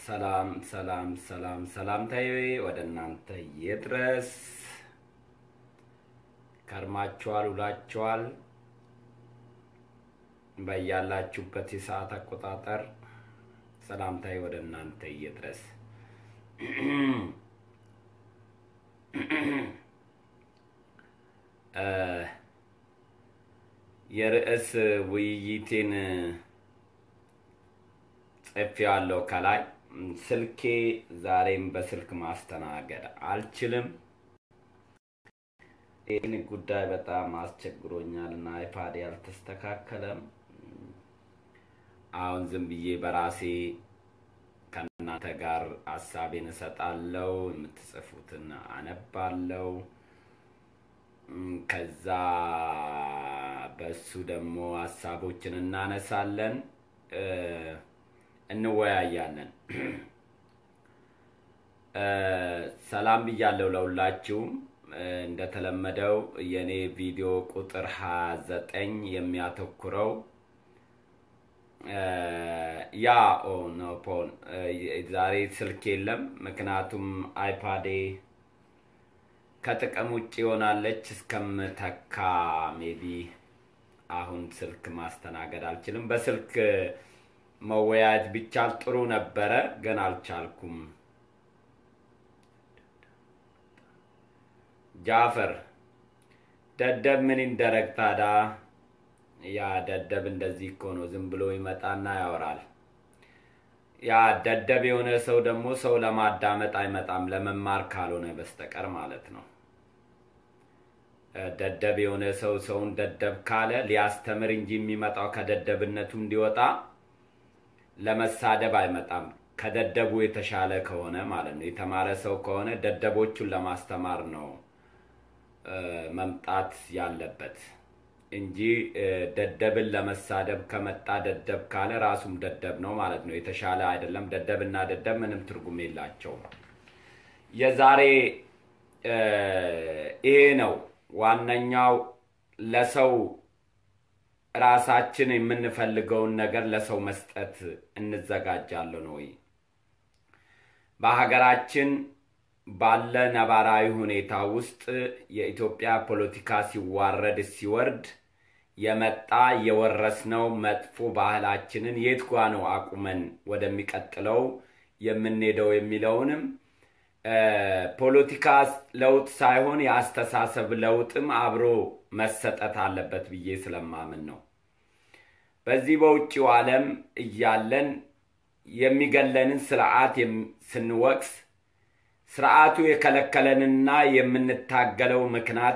ሰላም ሰላም ሰላም ሰላምታዬ ወደ እናንተ ይድረስ። ከርማችኋል፣ ውላችኋል። በያላችሁበት የሰዓት አቆጣጠር ሰላምታዬ ወደ እናንተ ይድረስ። የርዕስ ውይይቴን ጽፌዋለሁ ከላይ። ስልኬ ዛሬም በስልክ ማስተናገድ አልችልም። ይህን ጉዳይ በጣም አስቸግሮኛል እና አይፓድ ያልተስተካከለም። አሁን ዝም ብዬ በራሴ ከእናንተ ጋር ሀሳቤን እሰጣለሁ፣ የምትጽፉትን አነባለሁ። ከዛ በሱ ደግሞ ሀሳቦችን እናነሳለን፣ እንወያያለን። ሰላም ብያለሁ ለሁላችሁም። እንደተለመደው የኔ ቪዲዮ ቁጥር ሀያ ዘጠኝ የሚያተኩረው ያ ኦ ኖ ፖን ዛሬ ስልክ የለም፣ ምክንያቱም አይፓዴ ከጥቅም ውጭ ይሆናለች እስከምተካ ሜቢ አሁን ስልክ ማስተናገድ አልችልም። በስልክ መወያየት ቢቻል ጥሩ ነበረ፣ ግን አልቻልኩም። ጃፈር ደደብ ምን ይደረግ ታዳ? ያ ደደብ እንደዚህ እኮ ነው፣ ዝም ብሎ ይመጣና ያወራል። ያ ደደብ የሆነ ሰው ደግሞ ሰው ለማዳመጥ አይመጣም፣ ለመማር ካልሆነ በስተቀር ማለት ነው። ደደብ የሆነ ሰው ሰውን ደደብ ካለ ሊያስተምር እንጂ የሚመጣው ከደደብነቱ እንዲወጣ ለመሳደብ አይመጣም። ከደደቡ የተሻለ ከሆነ ማለት ነው። የተማረ ሰው ከሆነ ደደቦቹን ለማስተማር ነው መምጣት ያለበት እንጂ ደደብን ለመሳደብ ከመጣ ደደብ ካለ ራሱም ደደብ ነው ማለት ነው። የተሻለ አይደለም። ደደብና ደደብ ምንም ትርጉም የላቸውም። የዛሬ ይሄ ነው ዋነኛው። ለሰው ራሳችን የምንፈልገውን ነገር ለሰው መስጠት እንዘጋጃለን ወይ? በሀገራችን ባለ ነባራዊ ሁኔታ ውስጥ የኢትዮጵያ ፖለቲካ ሲዋረድ ሲወርድ የመጣ የወረስነው መጥፎ ባህላችንን የት ጓ ነው አቁመን ወደሚቀጥለው የምንሄደው የሚለውንም ፖለቲካ ለውጥ ሳይሆን የአስተሳሰብ ለውጥም አብሮ መሰጠት አለበት ብዬ ስለማምን ነው። በዚህ በውጭው ዓለም እያለን የሚገለንን ስርዓት ስንወቅስ ስርዓቱ የከለከለንና የምንታገለው ምክንያት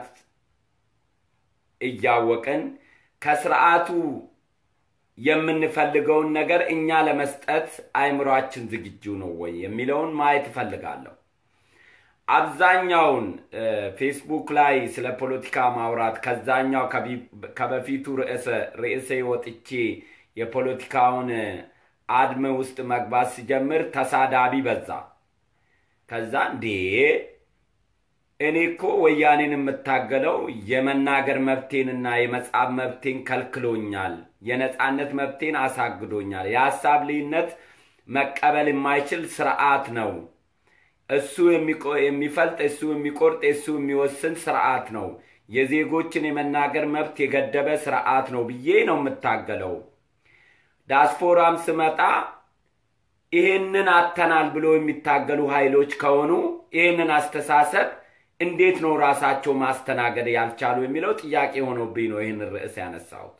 እያወቅን ከስርዓቱ የምንፈልገውን ነገር እኛ ለመስጠት አእምሯችን ዝግጁ ነው ወይ የሚለውን ማየት እፈልጋለሁ። አብዛኛውን ፌስቡክ ላይ ስለ ፖለቲካ ማውራት ከዛኛው ከበፊቱ ርዕሴ ወጥቼ የፖለቲካውን አድም ውስጥ መግባት ሲጀምር ተሳዳቢ በዛ። ከዛ እንዴ እኔ እኮ ወያኔን የምታገለው የመናገር መብቴንና የመጻፍ መብቴን ከልክሎኛል፣ የነጻነት መብቴን አሳግዶኛል። የሀሳብ ልዩነት መቀበል የማይችል ስርዓት ነው። እሱ የሚፈልጥ፣ እሱ የሚቆርጥ፣ እሱ የሚወስን ስርዓት ነው። የዜጎችን የመናገር መብት የገደበ ስርዓት ነው ብዬ ነው የምታገለው። ዳስፖራም ስመጣ ይህንን አተናል ብሎ የሚታገሉ ኃይሎች ከሆኑ ይህንን አስተሳሰብ እንዴት ነው ራሳቸው ማስተናገድ ያልቻሉ የሚለው ጥያቄ ሆኖብኝ ነው ይህንን ርዕስ ያነሳሁት።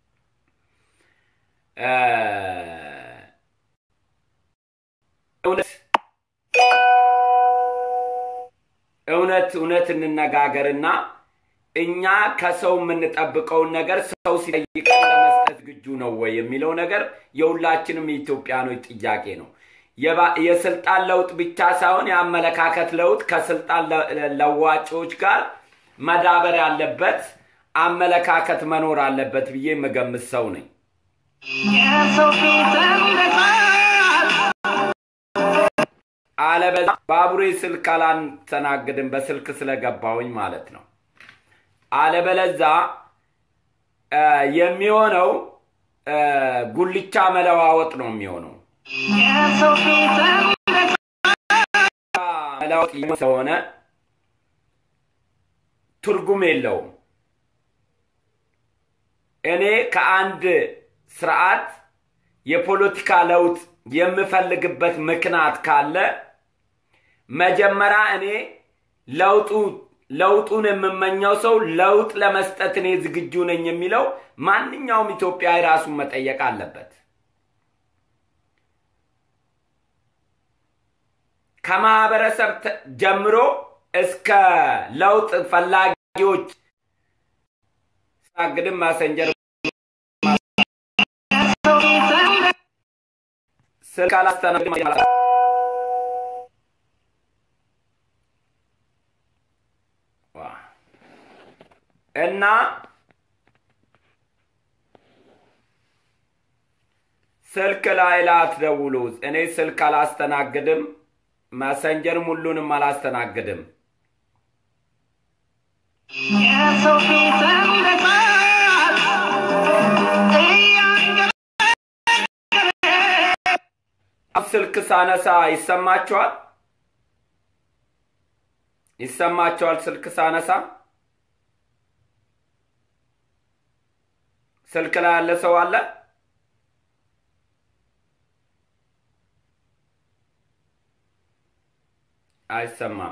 እውነት እውነት እንነጋገርና እኛ ከሰው የምንጠብቀውን ነገር ሰው ሲጠይቀን ለመስጠት ዝግጁ ነው ወይ የሚለው ነገር የሁላችንም የኢትዮጵያኖች ጥያቄ ነው። የስልጣን ለውጥ ብቻ ሳይሆን የአመለካከት ለውጥ ከስልጣን ለዋጮች ጋር መዳበር ያለበት አመለካከት መኖር አለበት ብዬ የምገምት ሰው ነኝ። አለበዛ ባቡሬ ስልክ አላስተናግድም በስልክ ስለገባውኝ ማለት ነው። አለበለዛ የሚሆነው ጉልቻ መለዋወጥ ነው የሚሆነው። ለውጥ ስለሆነ ትርጉም የለውም። እኔ ከአንድ ስርዓት የፖለቲካ ለውጥ የምፈልግበት ምክንያት ካለ መጀመሪያ እኔ ለውጡ ለውጡን የምመኘው ሰው ለውጥ ለመስጠት እኔ ዝግጁ ነኝ የሚለው ማንኛውም ኢትዮጵያዊ ራሱን መጠየቅ አለበት። ከማህበረሰብ ጀምሮ እስከ ለውጥ ፈላጊዎች ሳግድም ማሰንጀር ስልክ አላስተናግድም እና ስልክ ላይ ላትደውሉ። እኔ ስልክ አላስተናግድም፣ መሰንጀርም ሁሉንም አላስተናግድም። ስልክ ሳነሳ ይሰማችኋል? ይሰማችኋል? ስልክ ሳነሳ ስልክ ላይ ያለ ሰው አለ? አይሰማም።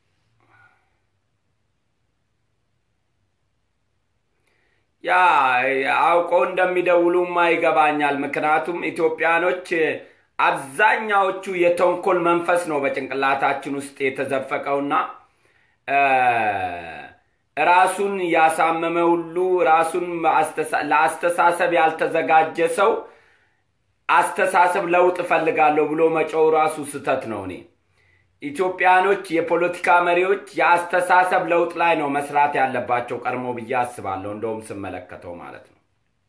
ያ አውቀው እንደሚደውሉማ ይገባኛል። ምክንያቱም ኢትዮጵያኖች አብዛኛዎቹ የተንኮል መንፈስ ነው በጭንቅላታችን ውስጥ የተዘፈቀውና ራሱን ያሳመመ ሁሉ ራሱን ለአስተሳሰብ ያልተዘጋጀ ሰው አስተሳሰብ ለውጥ እፈልጋለሁ ብሎ መጮው ራሱ ስህተት ነው። እኔ ኢትዮጵያኖች የፖለቲካ መሪዎች የአስተሳሰብ ለውጥ ላይ ነው መስራት ያለባቸው ቀድሞ ብዬ አስባለሁ። እንደውም ስመለከተው ማለት ነው።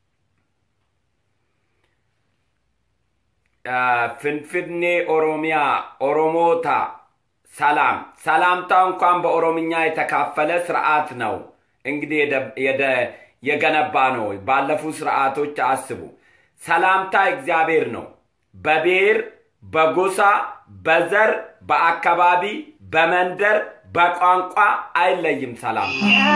ፍንፍኔ ኦሮሚያ ኦሮሞታ ሰላም ሰላምታ እንኳን በኦሮምኛ የተካፈለ ስርዓት ነው እንግዲህ የገነባ ነው። ባለፉ ስርዓቶች አስቡ። ሰላምታ እግዚአብሔር ነው። በብሔር፣ በጎሳ፣ በዘር፣ በአካባቢ፣ በመንደር፣ በቋንቋ አይለይም። ሰላም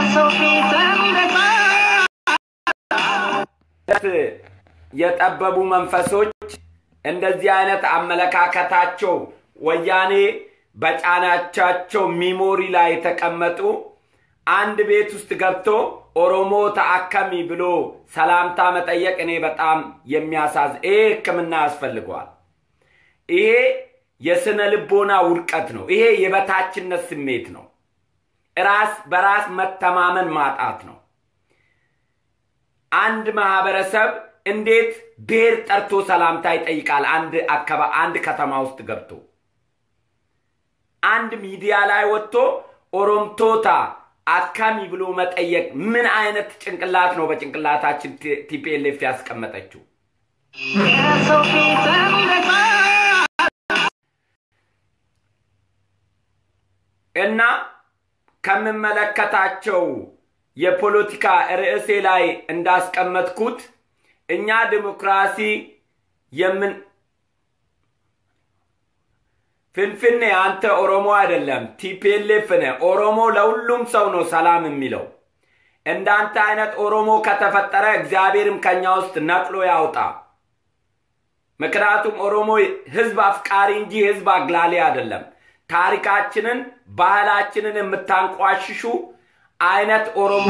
የጠበቡ መንፈሶች እንደዚህ አይነት አመለካከታቸው ወያኔ በጫናቻቸው ሚሞሪ ላይ የተቀመጡ አንድ ቤት ውስጥ ገብቶ ኦሮሞ ተአከሚ ብሎ ሰላምታ መጠየቅ እኔ በጣም የሚያሳዝ ይሄ ሕክምና ያስፈልገዋል። ይሄ የስነ ልቦና ውድቀት ነው። ይሄ የበታችነት ስሜት ነው። ራስ በራስ መተማመን ማጣት ነው። አንድ ማህበረሰብ እንዴት ብሔር ጠርቶ ሰላምታ ይጠይቃል? አንድ አካባ አንድ ከተማ ውስጥ ገብቶ አንድ ሚዲያ ላይ ወጥቶ ኦሮምቶታ አካሚ ብሎ መጠየቅ ምን አይነት ጭንቅላት ነው በጭንቅላታችን ቲፒኤልኤፍ ያስቀመጠችው? እና ከምመለከታቸው የፖለቲካ ርዕሴ ላይ እንዳስቀመጥኩት እኛ ዲሞክራሲ የምን ፍንፍኔ አንተ ኦሮሞ አይደለም፣ ቲፒኤልኤፍ ነህ። ኦሮሞ ለሁሉም ሰው ነው ሰላም የሚለው። እንዳንተ አይነት ኦሮሞ ከተፈጠረ እግዚአብሔርም ከኛ ውስጥ ነቅሎ ያውጣ። ምክንያቱም ኦሮሞ ህዝብ አፍቃሪ እንጂ ህዝብ አግላሊ አይደለም። ታሪካችንን፣ ባህላችንን የምታንቋሽሹ አይነት ኦሮሞ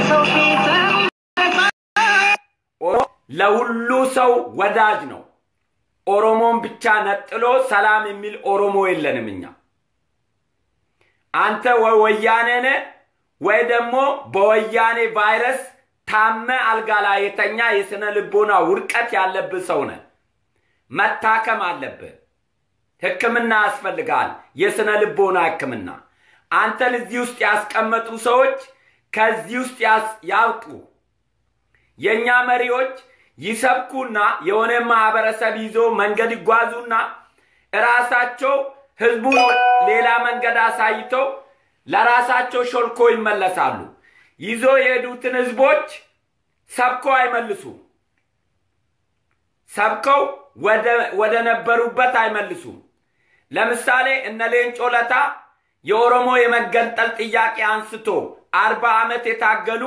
ለሁሉ ሰው ወዳጅ ነው። ኦሮሞን ብቻ ነጥሎ ሰላም የሚል ኦሮሞ የለንም እኛ። አንተ ወይ ወያኔ ነህ ወይ ደግሞ በወያኔ ቫይረስ ታመ አልጋ ላይ የተኛ የስነ ልቦና ውድቀት ያለብህ ሰው ነህ። መታከም አለብህ። ህክምና ያስፈልጋል። የስነ ልቦና ህክምና። አንተን እዚህ ውስጥ ያስቀመጡ ሰዎች ከዚህ ውስጥ ያውጡ። የእኛ መሪዎች ይሰብኩና የሆነ ማህበረሰብ ይዞ መንገድ ይጓዙና እራሳቸው ህዝቡን ሌላ መንገድ አሳይተው ለራሳቸው ሾልኮ ይመለሳሉ። ይዞ የሄዱትን ህዝቦች ሰብከው አይመልሱ። ሰብከው ወደ ነበሩበት አይመልሱም። ለምሳሌ እነ ሌንጮ ለታ የኦሮሞ የመገንጠል ጥያቄ አንስቶ አርባ ዓመት የታገሉ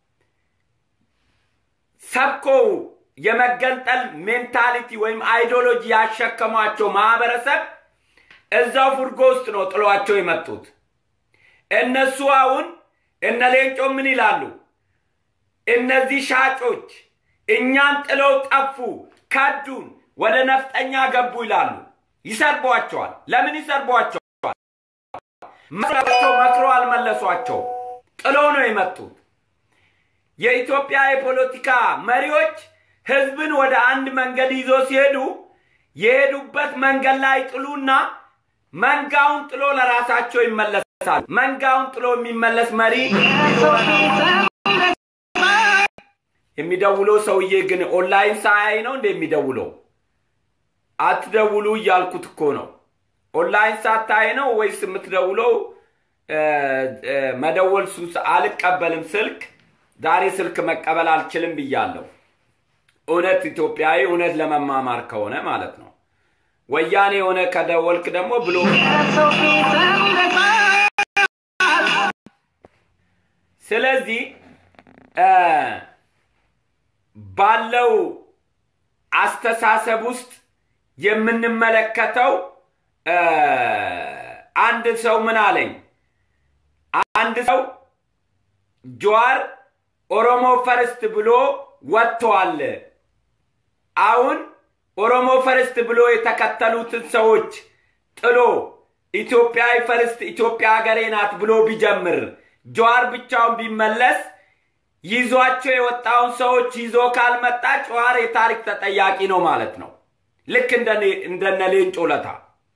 ሰብኮው የመገንጠል ሜንታሊቲ ወይም አይዲዮሎጂ ያሸከሟቸው ማህበረሰብ እዛው ፉርጎ ውስጥ ነው ጥሏቸው የመጡት። እነሱ አሁን እነ ሌንጮ ምን ይላሉ? እነዚህ ሻጮች እኛን ጥለው ጠፉ፣ ከዱን፣ ወደ ነፍጠኛ ገቡ ይላሉ። ይሰርቧቸዋል። ለምን ይሰርቧቸዋል? መክሯቸው መክሮ አልመለሷቸው። ጥሎ ነው የመጡት። የኢትዮጵያ የፖለቲካ መሪዎች ህዝብን ወደ አንድ መንገድ ይዞ ሲሄዱ የሄዱበት መንገድ ላይ ጥሉና መንጋውን ጥሎ ለራሳቸው ይመለሳል። መንጋውን ጥሎ የሚመለስ መሪ የሚደውለው ሰውዬ ግን ኦንላይን ሳያይ ነው እንደ የሚደውለው? አትደውሉ እያልኩት እኮ ነው። ኦንላይን ሳታይ ነው ወይስ የምትደውለው? መደወል ሱስ አልቀበልም ስልክ ዛሬ ስልክ መቀበል አልችልም ብያለሁ። እውነት ኢትዮጵያዊ እውነት ለመማማር ከሆነ ማለት ነው። ወያኔ የሆነ ከደወልክ ደግሞ ብሎ ስለዚህ ባለው አስተሳሰብ ውስጥ የምንመለከተው አንድ ሰው ምን አለኝ? አንድ ሰው ጀዋር ኦሮሞ ፈርስት ብሎ ወጥተዋል። አሁን ኦሮሞ ፈርስት ብሎ የተከተሉትን ሰዎች ጥሎ ኢትዮጵያዊ ፈርስት ኢትዮጵያ ሀገሬ ናት ብሎ ቢጀምር ጀዋር ብቻውን ቢመለስ ይዟቸው የወጣውን ሰዎች ይዞ ካልመጣ ጀዋር የታሪክ ተጠያቂ ነው ማለት ነው። ልክ እንደነ ሌንጮ ለታ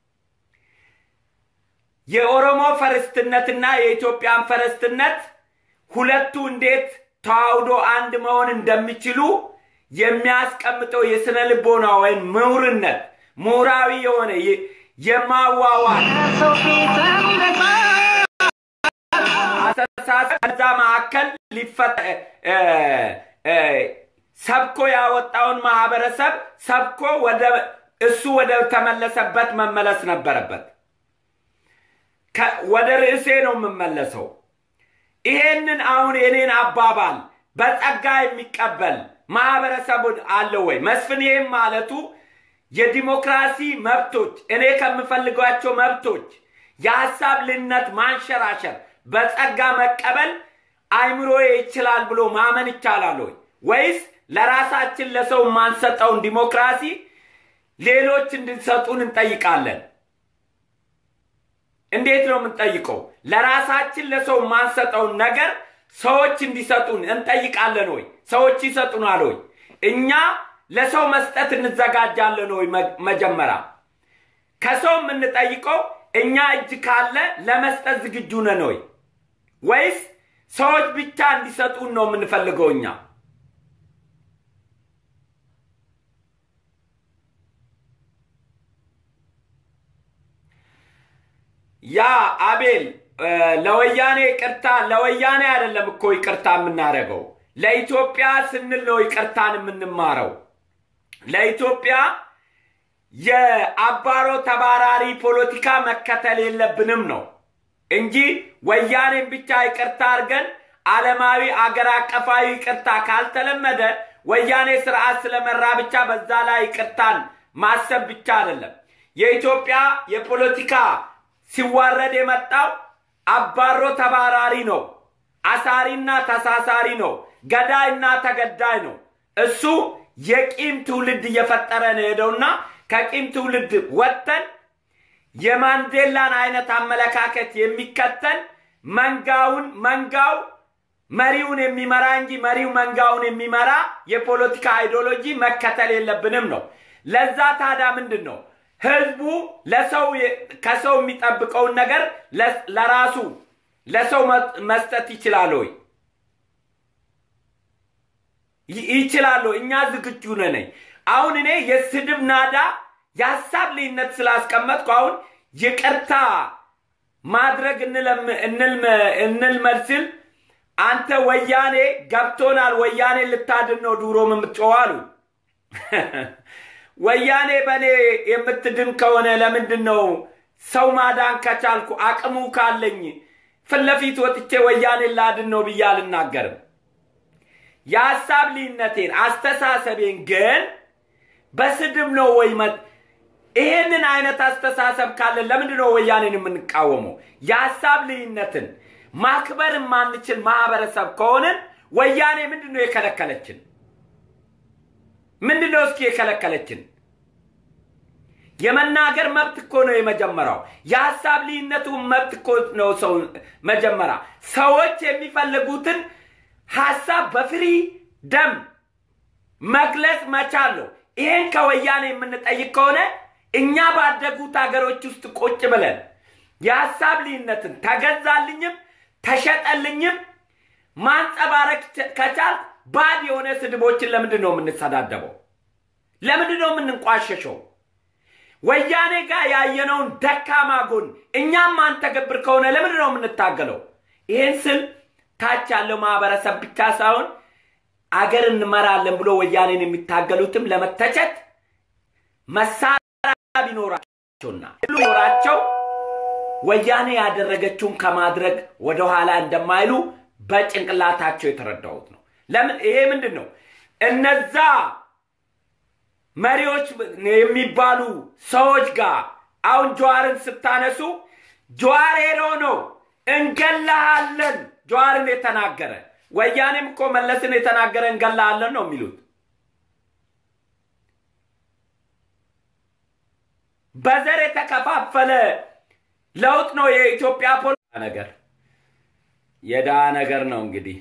የኦሮሞ ፈረስትነትና የኢትዮጵያን ፈረስትነት ሁለቱ እንዴት ተዋህዶ አንድ መሆን እንደሚችሉ የሚያስቀምጠው የስነ ልቦና ወይም ምሁርነት ምሁራዊ የሆነ የማዋዋል አስተሳሰብ ከዛ መካከል ሰብኮ ያወጣውን ማህበረሰብ ሰብኮ እሱ ወደ ተመለሰበት መመለስ ነበረበት። ወደ ርዕሴ ነው የምመለሰው። ይሄንን አሁን የኔን አባባል በጸጋ የሚቀበል ማህበረሰብ አለ ወይ? መስፍን ይህም ማለቱ የዲሞክራሲ መብቶች እኔ ከምፈልጓቸው መብቶች የሀሳብ ልነት ማንሸራሸር በጸጋ መቀበል አይምሮዬ ይችላል ብሎ ማመን ይቻላል ወይ? ወይስ ለራሳችን ለሰው የማንሰጠውን ዲሞክራሲ ሌሎች እንድንሰጡን እንጠይቃለን? እንዴት ነው የምንጠይቀው? ለራሳችን ለሰው የማንሰጠውን ነገር ሰዎች እንዲሰጡን እንጠይቃለን ወይ? ሰዎች ይሰጡናል ወይ? እኛ ለሰው መስጠት እንዘጋጃለን ወይ? መጀመሪያ ከሰው የምንጠይቀው እኛ እጅ ካለ ለመስጠት ዝግጁ ነን ወይ? ወይስ ሰዎች ብቻ እንዲሰጡን ነው የምንፈልገው እኛ? ያ አቤል ለወያኔ ይቅርታ ለወያኔ አይደለም እኮ ይቅርታ የምናደርገው ለኢትዮጵያ ስንል ነው ይቅርታን የምንማረው። ለኢትዮጵያ የአባሮ ተባራሪ ፖለቲካ መከተል የለብንም ነው እንጂ ወያኔን ብቻ ይቅርታ አድርገን ዓለማዊ አገር አቀፋዊ ይቅርታ ካልተለመደ ወያኔ ስርዓት ስለመራ ብቻ በዛ ላይ ይቅርታን ማሰብ ብቻ አይደለም። የኢትዮጵያ የፖለቲካ ሲዋረድ የመጣው አባሮ ተባራሪ ነው። አሳሪና ተሳሳሪ ነው። ገዳይና ተገዳይ ነው። እሱ የቂም ትውልድ እየፈጠረ ነው ሄደውና ከቂም ትውልድ ወጥተን የማንዴላን አይነት አመለካከት የሚከተል መንጋውን መንጋው መሪውን የሚመራ እንጂ መሪው መንጋውን የሚመራ የፖለቲካ አይዲዮሎጂ መከተል የለብንም ነው። ለዛ ታዲያ ምንድን ነው ህዝቡ ለሰው ከሰው የሚጠብቀውን ነገር ለራሱ ለሰው መስጠት ይችላል ወይ? ይችላል ወይ? እኛ ዝግጁ ነን። አሁን እኔ የስድብ ናዳ የሀሳብ ልዩነት ስላስቀመጥኩ አሁን ይቅርታ ማድረግ እንልመድ ስል አንተ ወያኔ ገብቶናል፣ ወያኔ ልታድን ነው ዱሮም የምትጮው አሉ። ወያኔ በእኔ የምትድን ከሆነ ለምንድን ነው ሰው ማዳን ከቻልኩ አቅሙ ካለኝ ፊት ለፊት ወጥቼ ወያኔን ላድን ነው ብዬ አልናገርም። የሀሳብ ልዩነቴን አስተሳሰቤን ግን በስድብ ነው ወይ ይሄንን አይነት አስተሳሰብ ካለን ለምንድን ነው ወያኔን የምንቃወመው? የሀሳብ ልዩነትን ማክበር የማንችል ማህበረሰብ ከሆንን ወያኔ ምንድን ነው የከለከለችን? ምንድን ነው እስኪ የከለከለችን? የመናገር መብት እኮ ነው የመጀመሪያው። የሀሳብ ልዩነቱ መብት እኮ ነው ሰው መጀመሪያ ሰዎች የሚፈልጉትን ሀሳብ በፍሪ ደም መግለጽ መቻል ነው። ይሄን ከወያኔ የምንጠይቅ ከሆነ እኛ ባደጉት ሀገሮች ውስጥ ቁጭ ብለን የሀሳብ ልዩነትን ተገዛልኝም ተሸጠልኝም ማንጸባረቅ ከቻል ባድ የሆነ ስድቦችን ለምንድን ነው የምንሰዳደበው? ለምንድን ነው የምንንቋሸሸው? ወያኔ ጋር ያየነውን ደካማ ጎን እኛም ማንተገብር ከሆነ ለምንድን ነው የምንታገለው? ይህን ስል ታች ያለው ማህበረሰብ ብቻ ሳይሆን አገር እንመራለን ብሎ ወያኔን የሚታገሉትም ለመተቸት መሳሪያ ቢኖራቸውና ቢኖራቸው ወያኔ ያደረገችውን ከማድረግ ወደኋላ እንደማይሉ በጭንቅላታቸው የተረዳሁት ነው። ለምን ይሄ ምንድን ነው? እነዛ መሪዎች የሚባሉ ሰዎች ጋር አሁን ጀዋርን ስታነሱ ጀዋር ሄዶ ነው እንገላሃለን ጀዋርን የተናገረ ወያኔም እኮ መለስን የተናገረ እንገላሃለን ነው የሚሉት። በዘር የተከፋፈለ ለውጥ ነው የኢትዮጵያ ፖለቲካ ነገር የዳ ነገር ነው እንግዲህ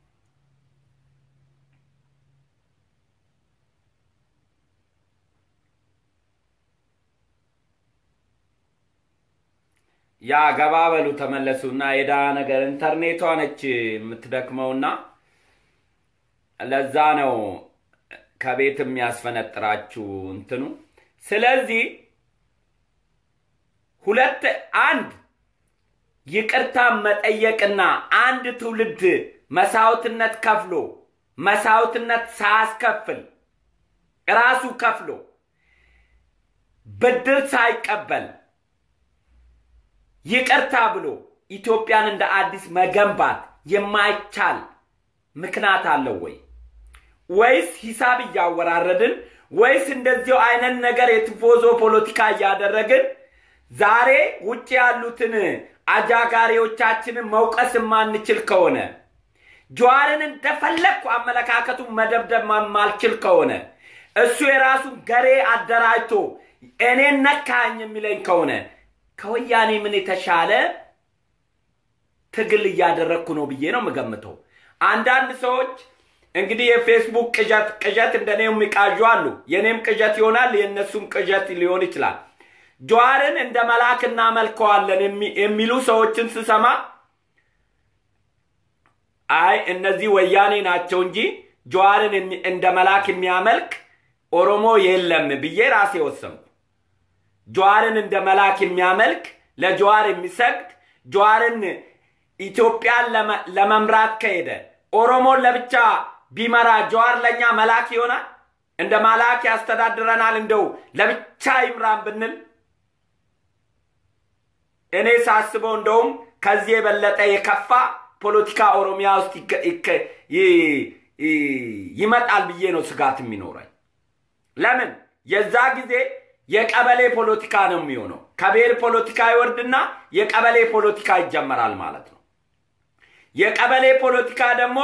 ያ ገባ በሉ ተመለሱና የዳ ነገር ኢንተርኔቷ ነች የምትደክመውና ለዛ ነው ከቤት የሚያስፈነጥራችሁ እንትኑ። ስለዚህ ሁለት አንድ ይቅርታ መጠየቅና አንድ ትውልድ መሳውትነት ከፍሎ መሳውትነት ሳያስከፍል ራሱ ከፍሎ ብድር ሳይቀበል ይቅርታ ብሎ ኢትዮጵያን እንደ አዲስ መገንባት የማይቻል ምክንያት አለው ወይ? ወይስ ሂሳብ እያወራረድን ወይስ እንደዚሁ አይነት ነገር የትፎዞ ፖለቲካ እያደረግን ዛሬ ውጭ ያሉትን አጃጋሪዎቻችንን መውቀስ የማንችል ከሆነ ጀዋርን እንደፈለግኩ አመለካከቱን መደብደብ ማልችል ከሆነ እሱ የራሱን ገሬ አደራጅቶ እኔን ነካኝ የሚለኝ ከሆነ ከወያኔ ምን የተሻለ ትግል እያደረግኩ ነው ብዬ ነው የምገምተው። አንዳንድ ሰዎች እንግዲህ የፌስቡክ ቅዠት ቅዠት እንደኔ የሚቃዡ አሉ። የኔም ቅዠት ይሆናል፣ የእነሱም ቅዠት ሊሆን ይችላል። ጀዋርን እንደ መልአክ እናመልከዋለን የሚሉ ሰዎችን ስሰማ አይ እነዚህ ወያኔ ናቸው እንጂ ጀዋርን እንደ መልአክ የሚያመልክ ኦሮሞ የለም ብዬ ራሴ ወሰንኩ። ጀዋርን እንደ መልአክ የሚያመልክ ለጀዋር የሚሰግድ ጀዋርን ኢትዮጵያን ለመምራት ከሄደ ኦሮሞን ለብቻ ቢመራ ጀዋር ለእኛ መልአክ ይሆናል? እንደ መልአክ ያስተዳድረናል? እንደው ለብቻ ይምራን ብንል እኔ ሳስበው እንደውም ከዚህ የበለጠ የከፋ ፖለቲካ ኦሮሚያ ውስጥ ይመጣል ብዬ ነው ስጋት የሚኖረኝ። ለምን የዛ ጊዜ የቀበሌ ፖለቲካ ነው የሚሆነው። ከብሔር ፖለቲካ ይወርድና የቀበሌ ፖለቲካ ይጀመራል ማለት ነው። የቀበሌ ፖለቲካ ደግሞ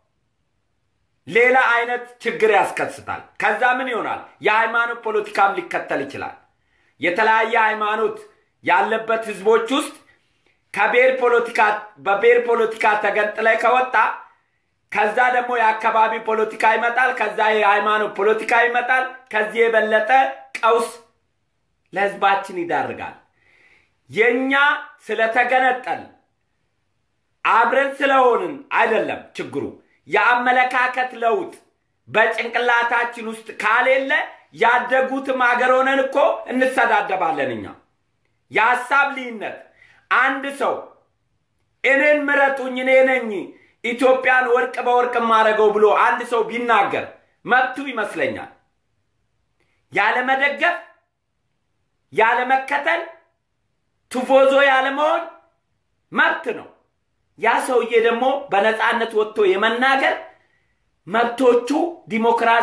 ሌላ አይነት ችግር ያስከስታል። ከዛ ምን ይሆናል? የሃይማኖት ፖለቲካም ሊከተል ይችላል። የተለያየ ሃይማኖት ያለበት ህዝቦች ውስጥ ከብሔር ፖለቲካ በብሔር ፖለቲካ ተገንጥለ ከወጣ ከዛ ደግሞ የአካባቢ ፖለቲካ ይመጣል። ከዛ የሃይማኖት ፖለቲካ ይመጣል። ከዚህ የበለጠ ቀውስ ለህዝባችን ይዳርጋል። የእኛ ስለተገነጠል አብረን ስለሆንን አይደለም ችግሩ። የአመለካከት ለውጥ በጭንቅላታችን ውስጥ ካሌለ ያደጉትም አገር ሆነን እኮ እንሰዳደባለን። እኛ የሀሳብ ልዩነት አንድ ሰው እኔን ምረጡኝ እኔ ነኝ ኢትዮጵያን ወርቅ በወርቅ ማድረገው ብሎ አንድ ሰው ቢናገር መብቱ ይመስለኛል። ያለመደገፍ፣ ያለመከተል፣ ቱፎዞ ያለመሆን መብት ነው። ያ ሰውዬ ደግሞ በነፃነት ወጥቶ የመናገር መብቶቹ ዲሞክራሲ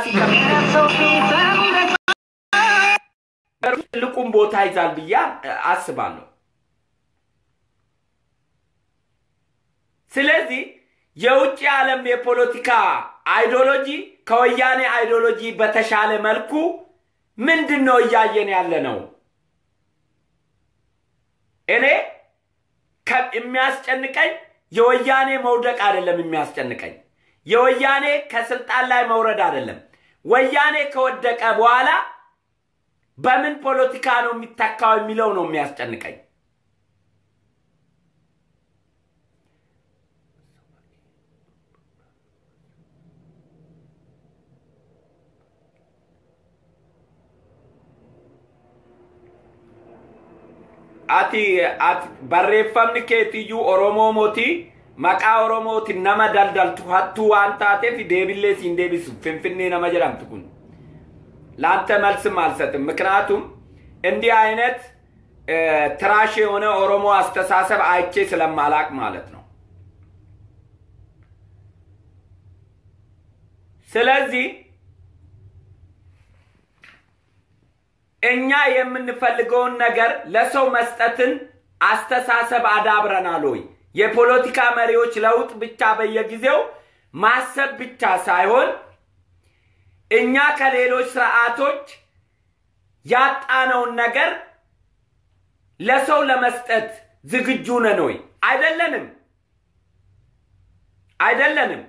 ትልቁን ቦታ ይዛል ብዬ አስባለሁ። ስለዚህ የውጭ ዓለም የፖለቲካ አይዲዮሎጂ ከወያኔ አይዲዮሎጂ በተሻለ መልኩ ምንድን ነው እያየን ያለ ነው? እኔ የሚያስጨንቀኝ የወያኔ መውደቅ አይደለም። የሚያስጨንቀኝ የወያኔ ከስልጣን ላይ መውረድ አይደለም። ወያኔ ከወደቀ በኋላ በምን ፖለቲካ ነው የሚተካው የሚለው ነው የሚያስጨንቀኝ። ati ati barreeffamni keetiyyuu oromoo mootii maqaa oromooti nama daldaltu hattuu waan taateef deebillee siin deebisu finfinnee nama jedhamtu kun ለአንተ መልስም አልሰጥም። ምክንያቱም እንዲህ አይነት ትራሽ የሆነ ኦሮሞ አስተሳሰብ አይቼ ስለማላቅ ማለት ነው። ስለዚህ እኛ የምንፈልገውን ነገር ለሰው መስጠትን አስተሳሰብ አዳብረናል ወይ? የፖለቲካ መሪዎች ለውጥ ብቻ በየጊዜው ማሰብ ብቻ ሳይሆን እኛ ከሌሎች ስርዓቶች ያጣነውን ነገር ለሰው ለመስጠት ዝግጁ ነን ወይ? አይደለንም፣ አይደለንም።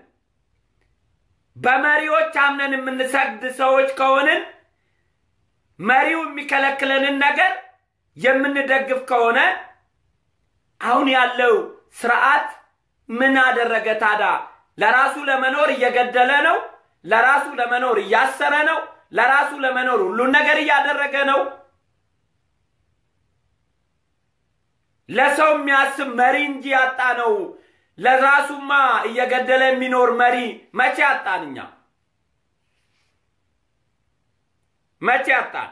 በመሪዎች አምነን የምንሰግድ ሰዎች ከሆንን መሪው የሚከለክለንን ነገር የምንደግፍ ከሆነ አሁን ያለው ስርዓት ምን አደረገ ታዲያ? ለራሱ ለመኖር እየገደለ ነው። ለራሱ ለመኖር እያሰረ ነው። ለራሱ ለመኖር ሁሉን ነገር እያደረገ ነው። ለሰው የሚያስብ መሪ እንጂ ያጣ ነው። ለራሱማ እየገደለ የሚኖር መሪ መቼ ያጣን? እኛ መቼ ያጣን?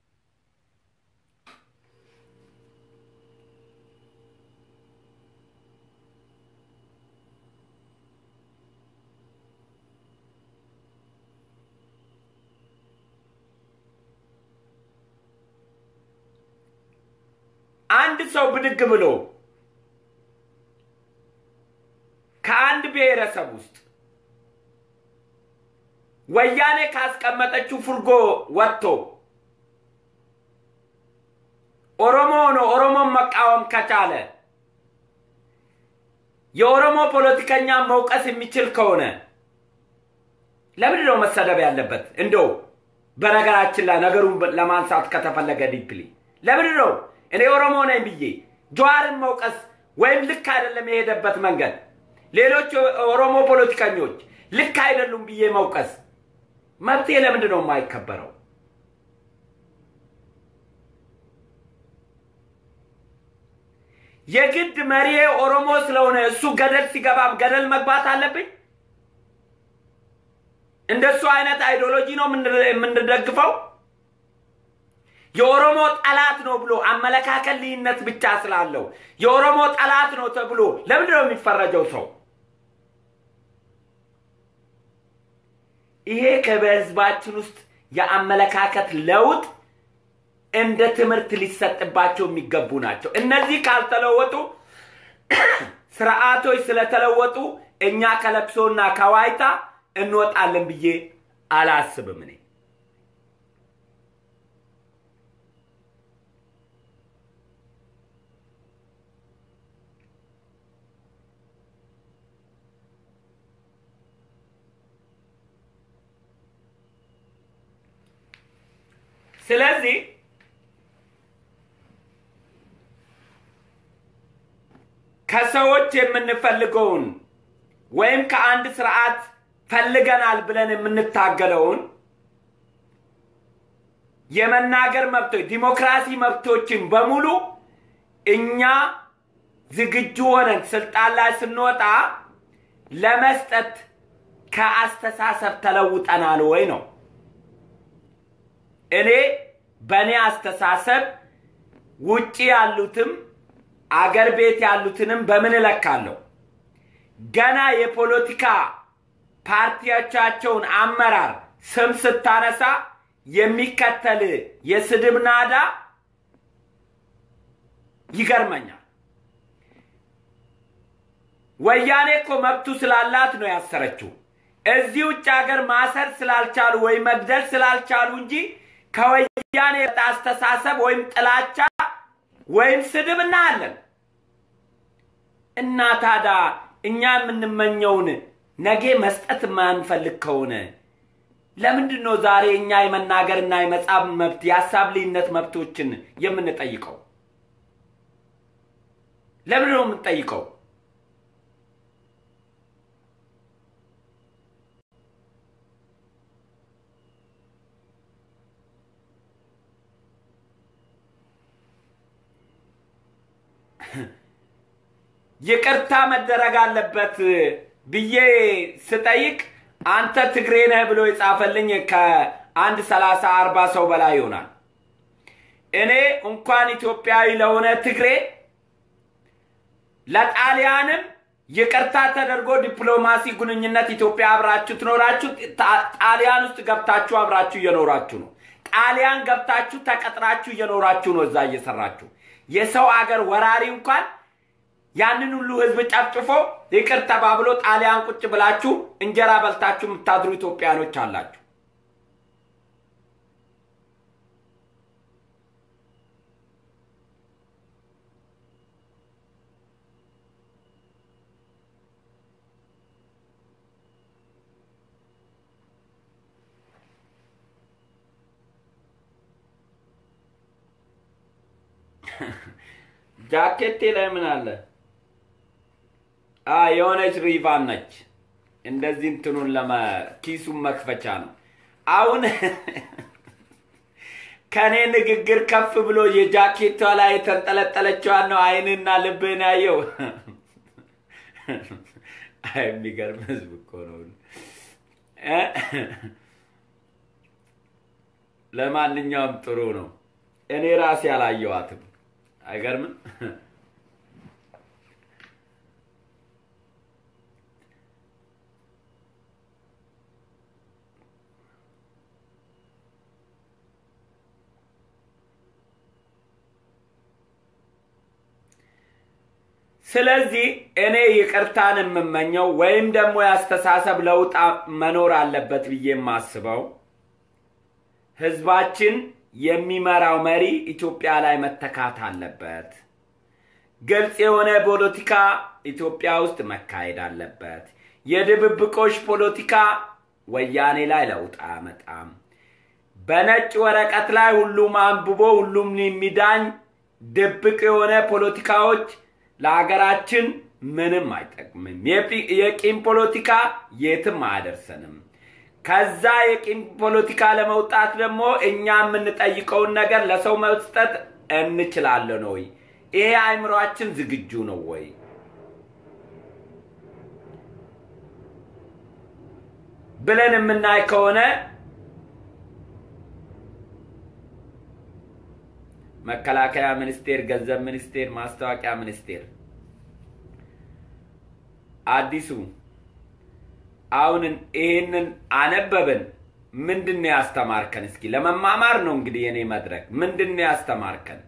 አንድ ሰው ብድግ ብሎ ከአንድ ብሔረሰብ ውስጥ ወያኔ ካስቀመጠችው ፍርጎ ወጥቶ ኦሮሞ ሆኖ ኦሮሞን መቃወም ከቻለ የኦሮሞ ፖለቲከኛ መውቀስ የሚችል ከሆነ ለምንድን ነው መሰደብ ያለበት? እንደው በነገራችን ላይ ነገሩን ለማንሳት ከተፈለገ ዲፕሊ ለምንድን ነው እኔ ኦሮሞ ነኝ ብዬ ጀዋርን መውቀስ ወይም ልክ አይደለም የሄደበት መንገድ፣ ሌሎች ኦሮሞ ፖለቲከኞች ልክ አይደሉም ብዬ መውቀስ መብቴ ለምንድን ነው የማይከበረው? የግድ መሪዬ ኦሮሞ ስለሆነ እሱ ገደል ሲገባም ገደል መግባት አለብኝ? እንደሱ አይነት አይዲዮሎጂ ነው የምንደግፈው? የኦሮሞ ጠላት ነው ብሎ አመለካከት ልዩነት ብቻ ስላለው የኦሮሞ ጠላት ነው ተብሎ ለምንድን ነው የሚፈረጀው ሰው? ይሄ ከበህዝባችን ውስጥ የአመለካከት ለውጥ እንደ ትምህርት ሊሰጥባቸው የሚገቡ ናቸው። እነዚህ ካልተለወጡ ስርዓቶች ስለተለወጡ እኛ ከለቅሶና ከዋይታ እንወጣለን ብዬ አላስብም እኔ። ስለዚህ ከሰዎች የምንፈልገውን ወይም ከአንድ ስርዓት ፈልገናል ብለን የምንታገለውን የመናገር መብቶች፣ ዲሞክራሲ መብቶችን በሙሉ እኛ ዝግጁ ሆነን ስልጣን ላይ ስንወጣ ለመስጠት ከአስተሳሰብ ተለውጠናል ወይ ነው። እኔ በእኔ አስተሳሰብ ውጪ ያሉትም አገር ቤት ያሉትንም በምን እለካለሁ? ገና የፖለቲካ ፓርቲዎቻቸውን አመራር ስም ስታነሳ የሚከተል የስድብ ናዳ ይገርመኛል። ወያኔ እኮ መብቱ ስላላት ነው ያሰረችው። እዚህ ውጭ ሀገር ማሰር ስላልቻሉ ወይም መግደል ስላልቻሉ እንጂ ከወያኔ አስተሳሰብ ወይም ጥላቻ ወይም ስድብ እናያለን። እና ታዲያ እኛ የምንመኘውን ነገ መስጠት የማንፈልግ ከሆነ ለምንድን ነው ዛሬ እኛ የመናገርና የመጻፍ መብት የሀሳብ ልዩነት መብቶችን የምንጠይቀው? ለምንድን ነው የምንጠይቀው? ይቅርታ መደረግ አለበት ብዬ ስጠይቅ አንተ ትግሬ ነህ ብሎ የጻፈልኝ ከአንድ ሰላሳ አርባ ሰው በላይ ይሆናል። እኔ እንኳን ኢትዮጵያዊ ለሆነ ትግሬ ለጣሊያንም ይቅርታ ተደርጎ ዲፕሎማሲ ግንኙነት ኢትዮጵያ አብራችሁ ትኖራችሁ፣ ጣሊያን ውስጥ ገብታችሁ አብራችሁ እየኖራችሁ ነው። ጣሊያን ገብታችሁ ተቀጥራችሁ እየኖራችሁ ነው። እዛ እየሰራችሁ የሰው አገር ወራሪ እንኳን ያንን ሁሉ ህዝብ ጨፍጭፎ ይቅር ተባብሎ ጣሊያን ቁጭ ብላችሁ እንጀራ በልታችሁ የምታድሩ ኢትዮጵያኖች አላችሁ። ጃኬቴ ላይ ምን አለ? የሆነች ሪቫን ነች። እንደዚህ እንትኑን ለመ ኪሱን መክፈቻ ነው። አሁን ከእኔ ንግግር ከፍ ብሎ የጃኬቷ ላይ የተንጠለጠለችዋን ነው አይንና ልብህን ያየው። የሚገርም ህዝብ እኮ ነው። ለማንኛውም ጥሩ ነው። እኔ ራሴ አላየዋትም። አይገርምም? ስለዚህ እኔ ይቅርታን የምመኘው ወይም ደግሞ የአስተሳሰብ ለውጥ መኖር አለበት ብዬ የማስበው ህዝባችን የሚመራው መሪ ኢትዮጵያ ላይ መተካት አለበት። ግልጽ የሆነ ፖለቲካ ኢትዮጵያ ውስጥ መካሄድ አለበት። የድብብቆሽ ፖለቲካ ወያኔ ላይ ለውጥ አያመጣም። በነጭ ወረቀት ላይ ሁሉም አንብቦ ሁሉም የሚዳኝ ድብቅ የሆነ ፖለቲካዎች ለሀገራችን ምንም አይጠቅምም። የቂም ፖለቲካ የትም አያደርሰንም። ከዛ የቂም ፖለቲካ ለመውጣት ደግሞ እኛ የምንጠይቀውን ነገር ለሰው መስጠት እንችላለን ወይ? ይሄ አእምሯችን ዝግጁ ነው ወይ? ብለን የምናይ ከሆነ መከላከያ ሚኒስቴር፣ ገንዘብ ሚኒስቴር፣ ማስታወቂያ ሚኒስቴር አዲሱ አሁን ይህንን አነበብን። ምንድን ነው ያስተማርከን? እስኪ ለመማማር ነው እንግዲህ የኔ መድረክ። ምንድን ነው ያስተማርከን?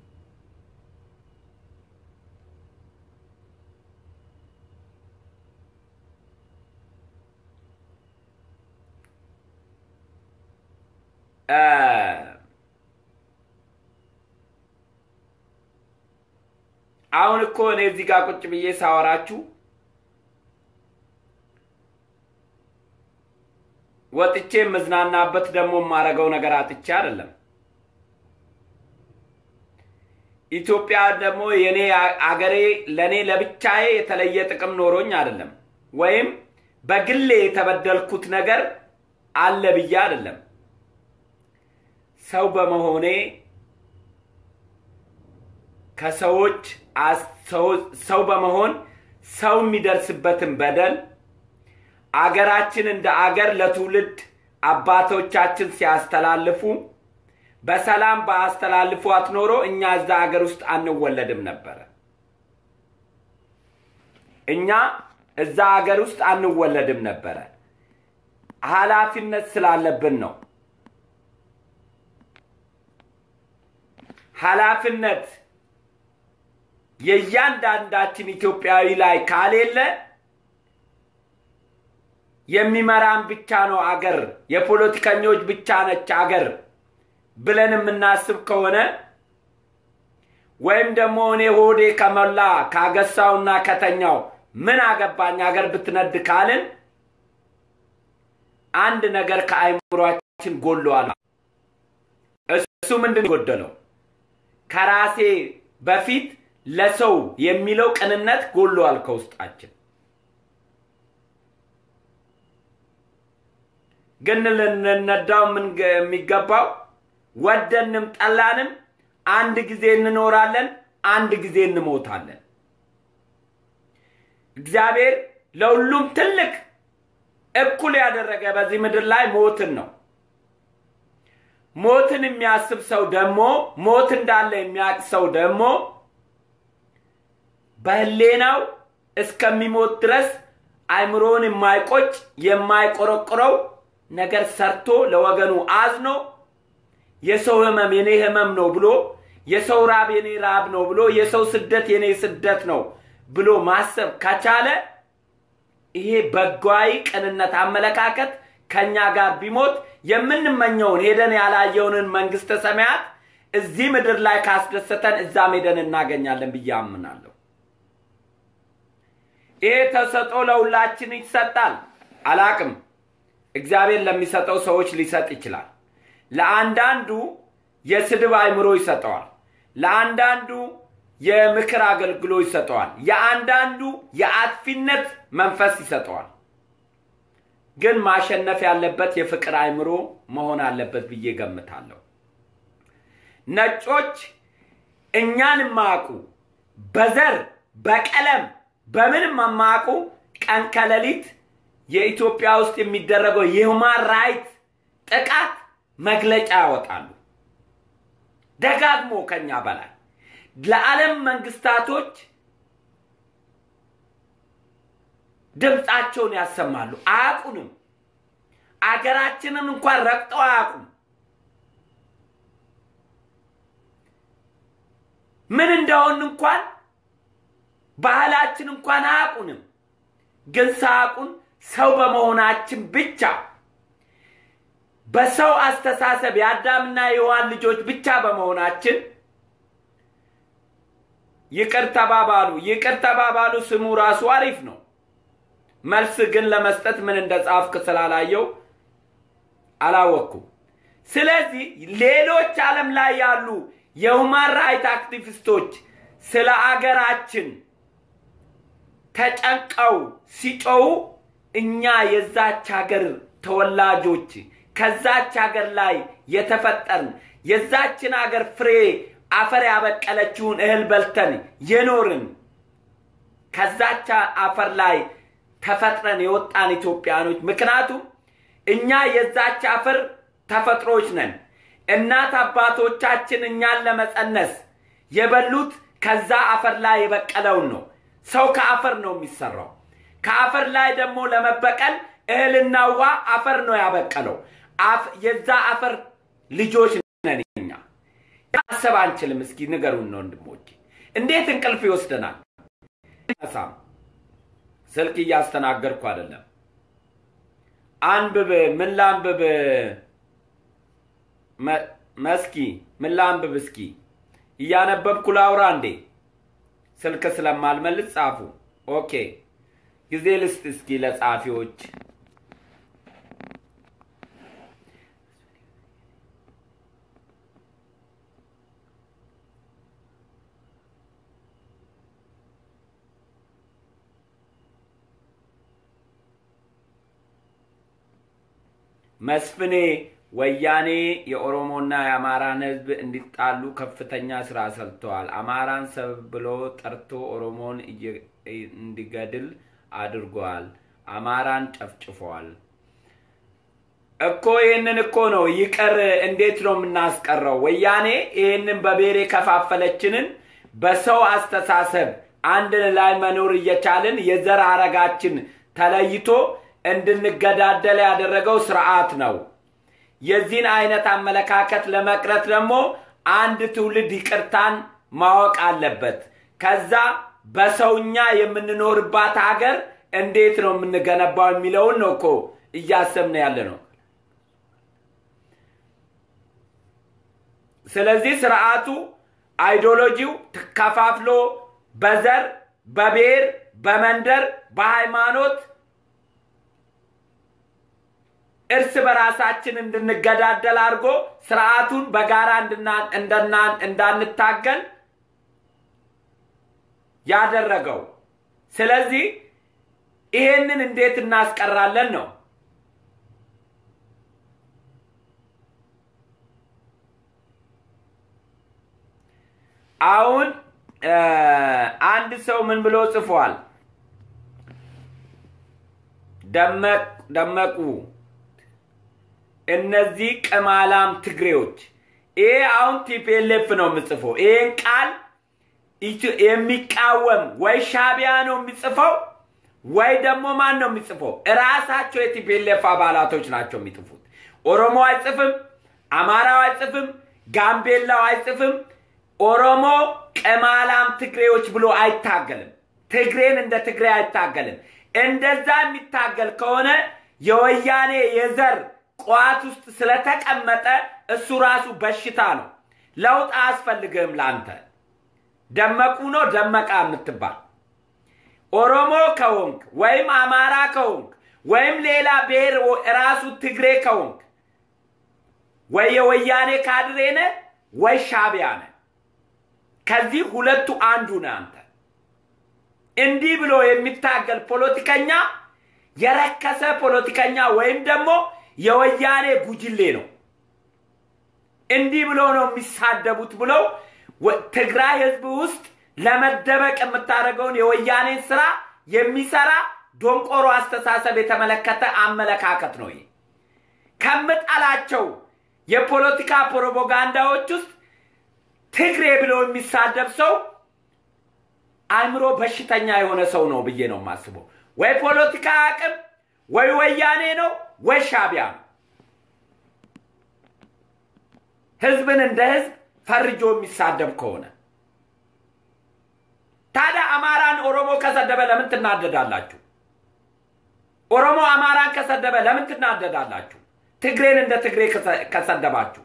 አሁን እኮ እኔ እዚህ ጋር ቁጭ ብዬ ሳወራችሁ ወጥቼ የምዝናናበት ደግሞ የማደርገው ነገር አጥቼ አይደለም። ኢትዮጵያ ደግሞ የኔ አገሬ ለእኔ ለብቻዬ የተለየ ጥቅም ኖሮኝ አይደለም፣ ወይም በግሌ የተበደልኩት ነገር አለ ብዬ አይደለም። ሰው በመሆኔ ከሰዎች ሰው በመሆን ሰው የሚደርስበትን በደል አገራችን እንደ አገር ለትውልድ አባቶቻችን ሲያስተላልፉ በሰላም በአስተላልፏት ኖሮ እኛ እዛ ሀገር ውስጥ አንወለድም ነበረ። እኛ እዛ ሀገር ውስጥ አንወለድም ነበረ። ኃላፊነት ስላለብን ነው። ኃላፊነት የእያንዳንዳችን ኢትዮጵያዊ ላይ ካሌለ የሚመራን ብቻ ነው አገር፣ የፖለቲከኞች ብቻ ነች አገር ብለን የምናስብ ከሆነ ወይም ደግሞ እኔ ሆዴ ከሞላ ካገሳውና ከተኛው ምን አገባኝ አገር ብትነድ ካልን አንድ ነገር ከአይምሯችን ጎሏል። እሱ ምንድን ጎደለው? ከራሴ በፊት ለሰው የሚለው ቅንነት ጎሏል ከውስጣችን። ግን ልንነዳው የሚገባው ወደንም ጠላንም አንድ ጊዜ እንኖራለን፣ አንድ ጊዜ እንሞታለን። እግዚአብሔር ለሁሉም ትልቅ እኩል ያደረገ በዚህ ምድር ላይ ሞትን ነው። ሞትን የሚያስብ ሰው ደግሞ ሞት እንዳለ የሚያውቅ ሰው ደግሞ በህሌናው እስከሚሞት ድረስ አይምሮውን የማይቆጭ የማይቆረቆረው ነገር ሰርቶ ለወገኑ አዝኖ የሰው ህመም የኔ ህመም ነው ብሎ የሰው ራብ የኔ ራብ ነው ብሎ የሰው ስደት የኔ ስደት ነው ብሎ ማሰብ ከቻለ ይሄ በጓይ ቅንነት አመለካከት ከኛ ጋር ቢሞት የምንመኘውን ሄደን ያላየውንን መንግስተ ሰማያት እዚህ ምድር ላይ ካስደሰተን እዛም ሄደን እናገኛለን ብዬ አምናለሁ። ይሄ ተሰጦ ለሁላችን ይሰጣል። አላቅም። እግዚአብሔር ለሚሰጠው ሰዎች ሊሰጥ ይችላል። ለአንዳንዱ የስድብ አይምሮ ይሰጠዋል። ለአንዳንዱ የምክር አገልግሎት ይሰጠዋል። የአንዳንዱ የአጥፊነት መንፈስ ይሰጠዋል። ግን ማሸነፍ ያለበት የፍቅር አይምሮ መሆን አለበት ብዬ ገምታለሁ። ነጮች እኛን የማያውቁ በዘር በቀለም በምንም የማያውቁ ቀን ከሌሊት የኢትዮጵያ ውስጥ የሚደረገው የሁማን ራይት ጥቃት መግለጫ ያወጣሉ። ደጋግሞ ከኛ በላይ ለዓለም መንግስታቶች ድምፃቸውን ያሰማሉ። አያውቁንም። አገራችንን እንኳን ረግጠው አያውቁም። ምን እንደሆን እንኳን ባህላችን እንኳን አያውቁንም። ግን ሳያውቁን ሰው በመሆናችን ብቻ በሰው አስተሳሰብ የአዳምና የሔዋን ልጆች ብቻ በመሆናችን ይቅር ተባባሉ። ይቅር ተባባሉ ስሙ ራሱ አሪፍ ነው። መልስ ግን ለመስጠት ምን እንደ ጻፍክ ስላላየው አላወቅኩም። ስለዚህ ሌሎች ዓለም ላይ ያሉ የሁማን ራይት አክቲቪስቶች ስለ አገራችን ተጨንቀው ሲጮው እኛ የዛች ሀገር ተወላጆች ከዛች ሀገር ላይ የተፈጠርን የዛችን ሀገር ፍሬ አፈር ያበቀለችውን እህል በልተን የኖርን ከዛች አፈር ላይ ተፈጥረን የወጣን ኢትዮጵያኖች ምክንያቱም እኛ የዛች አፈር ተፈጥሮች ነን። እናት አባቶቻችን እኛን ለመጸነስ የበሉት ከዛ አፈር ላይ የበቀለውን ነው። ሰው ከአፈር ነው የሚሰራው። ከአፈር ላይ ደግሞ ለመበቀል እህልና ውሃ አፈር ነው ያበቀለው። የዛ አፈር ልጆች ነን እኛ። ማሰብ አንችልም። እስኪ ንገሩን ነው ወንድሞቼ፣ እንዴት እንቅልፍ ይወስደናል? ሳም ስልክ እያስተናገድኩ አይደለም። አንብብ። ምን ላንብብ? መስኪ ምን ላንብብ? እስኪ እያነበብኩ ላውራ እንዴ? ስልክ ስለማልመልስ ጻፉ። ኦኬ ጊዜ ልስጥ እስኪ ለጻፊዎች። መስፍኔ ወያኔ የኦሮሞና የአማራን ሕዝብ እንዲጣሉ ከፍተኛ ስራ ሰርተዋል። አማራን ሰበብ ብሎ ጠርቶ ኦሮሞን እንዲገድል አድርጓል። አማራን ጨፍጭፏል። እኮ ይህንን እኮ ነው ይቅር እንዴት ነው የምናስቀረው? ወያኔ ይህንን በብሔር የከፋፈለችንን በሰው አስተሳሰብ አንድ ላይ መኖር እየቻልን የዘር ሐረጋችን ተለይቶ እንድንገዳደል ያደረገው ስርዓት ነው። የዚህን አይነት አመለካከት ለመቅረት ደግሞ አንድ ትውልድ ይቅርታን ማወቅ አለበት። ከዛ በሰውኛ የምንኖርባት ሀገር እንዴት ነው የምንገነባው የሚለውን ነው እኮ እያሰብን ያለ ነው። ስለዚህ ስርዓቱ አይዲዮሎጂው ከፋፍሎ በዘር፣ በብሔር፣ በመንደር፣ በሃይማኖት እርስ በራሳችን እንድንገዳደል አድርጎ ስርዓቱን በጋራ እንዳንታገል ያደረገው። ስለዚህ ይሄንን እንዴት እናስቀራለን ነው። አሁን አንድ ሰው ምን ብሎ ጽፏል? ደመቁ እነዚህ ቅማላም ትግሬዎች። ይሄ አሁን ቲፒኤልኤፍ ነው የምጽፈው። ይሄን ቃል የሚቃወም ወይ ሻቢያ ነው የሚጽፈው ወይ ደግሞ ማን ነው የሚጽፈው? እራሳቸው የቲፒኤልኤፍ አባላቶች ናቸው የሚጽፉት። ኦሮሞ አይጽፍም፣ አማራው አይጽፍም፣ ጋምቤላው አይጽፍም። ኦሮሞ ቅማላም ትግሬዎች ብሎ አይታገልም። ትግሬን እንደ ትግሬ አይታገልም። እንደዛ የሚታገል ከሆነ የወያኔ የዘር ቋት ውስጥ ስለተቀመጠ እሱ ራሱ በሽታ ነው። ለውጥ አያስፈልግህም ለአንተ። ደመቁ ነው ደመቃ የምትባል ኦሮሞ ከሆንክ ወይም አማራ ከሆንክ ወይም ሌላ ብሔር ራሱ ትግሬ ከሆንክ ወይ የወያኔ ካድሬ ነህ ወይ ሻቢያ ነህ። ከዚህ ሁለቱ አንዱ ነህ አንተ። እንዲህ ብሎ የሚታገል ፖለቲከኛ የረከሰ ፖለቲከኛ ወይም ደግሞ የወያኔ ጉጅሌ ነው። እንዲህ ብሎ ነው የሚሳደቡት ብለው ትግራይ ህዝብ ውስጥ ለመደበቅ የምታደርገውን የወያኔን ስራ የሚሰራ ዶንቆሮ አስተሳሰብ የተመለከተ አመለካከት ነው። ይሄ ከምጠላቸው የፖለቲካ ፕሮፓጋንዳዎች ውስጥ ትግሬ ብሎ የሚሳደብ ሰው አእምሮ በሽተኛ የሆነ ሰው ነው ብዬ ነው የማስበው። ወይ ፖለቲካ አቅም ወይ ወያኔ ነው ወይ ሻቢያ ነው። ህዝብን እንደ ህዝብ ፈርጆ የሚሳደብ ከሆነ ታዲያ አማራን ኦሮሞ ከሰደበ ለምን ትናደዳላችሁ? ኦሮሞ አማራን ከሰደበ ለምን ትናደዳላችሁ? ትግሬን እንደ ትግሬ ከሰደባችሁ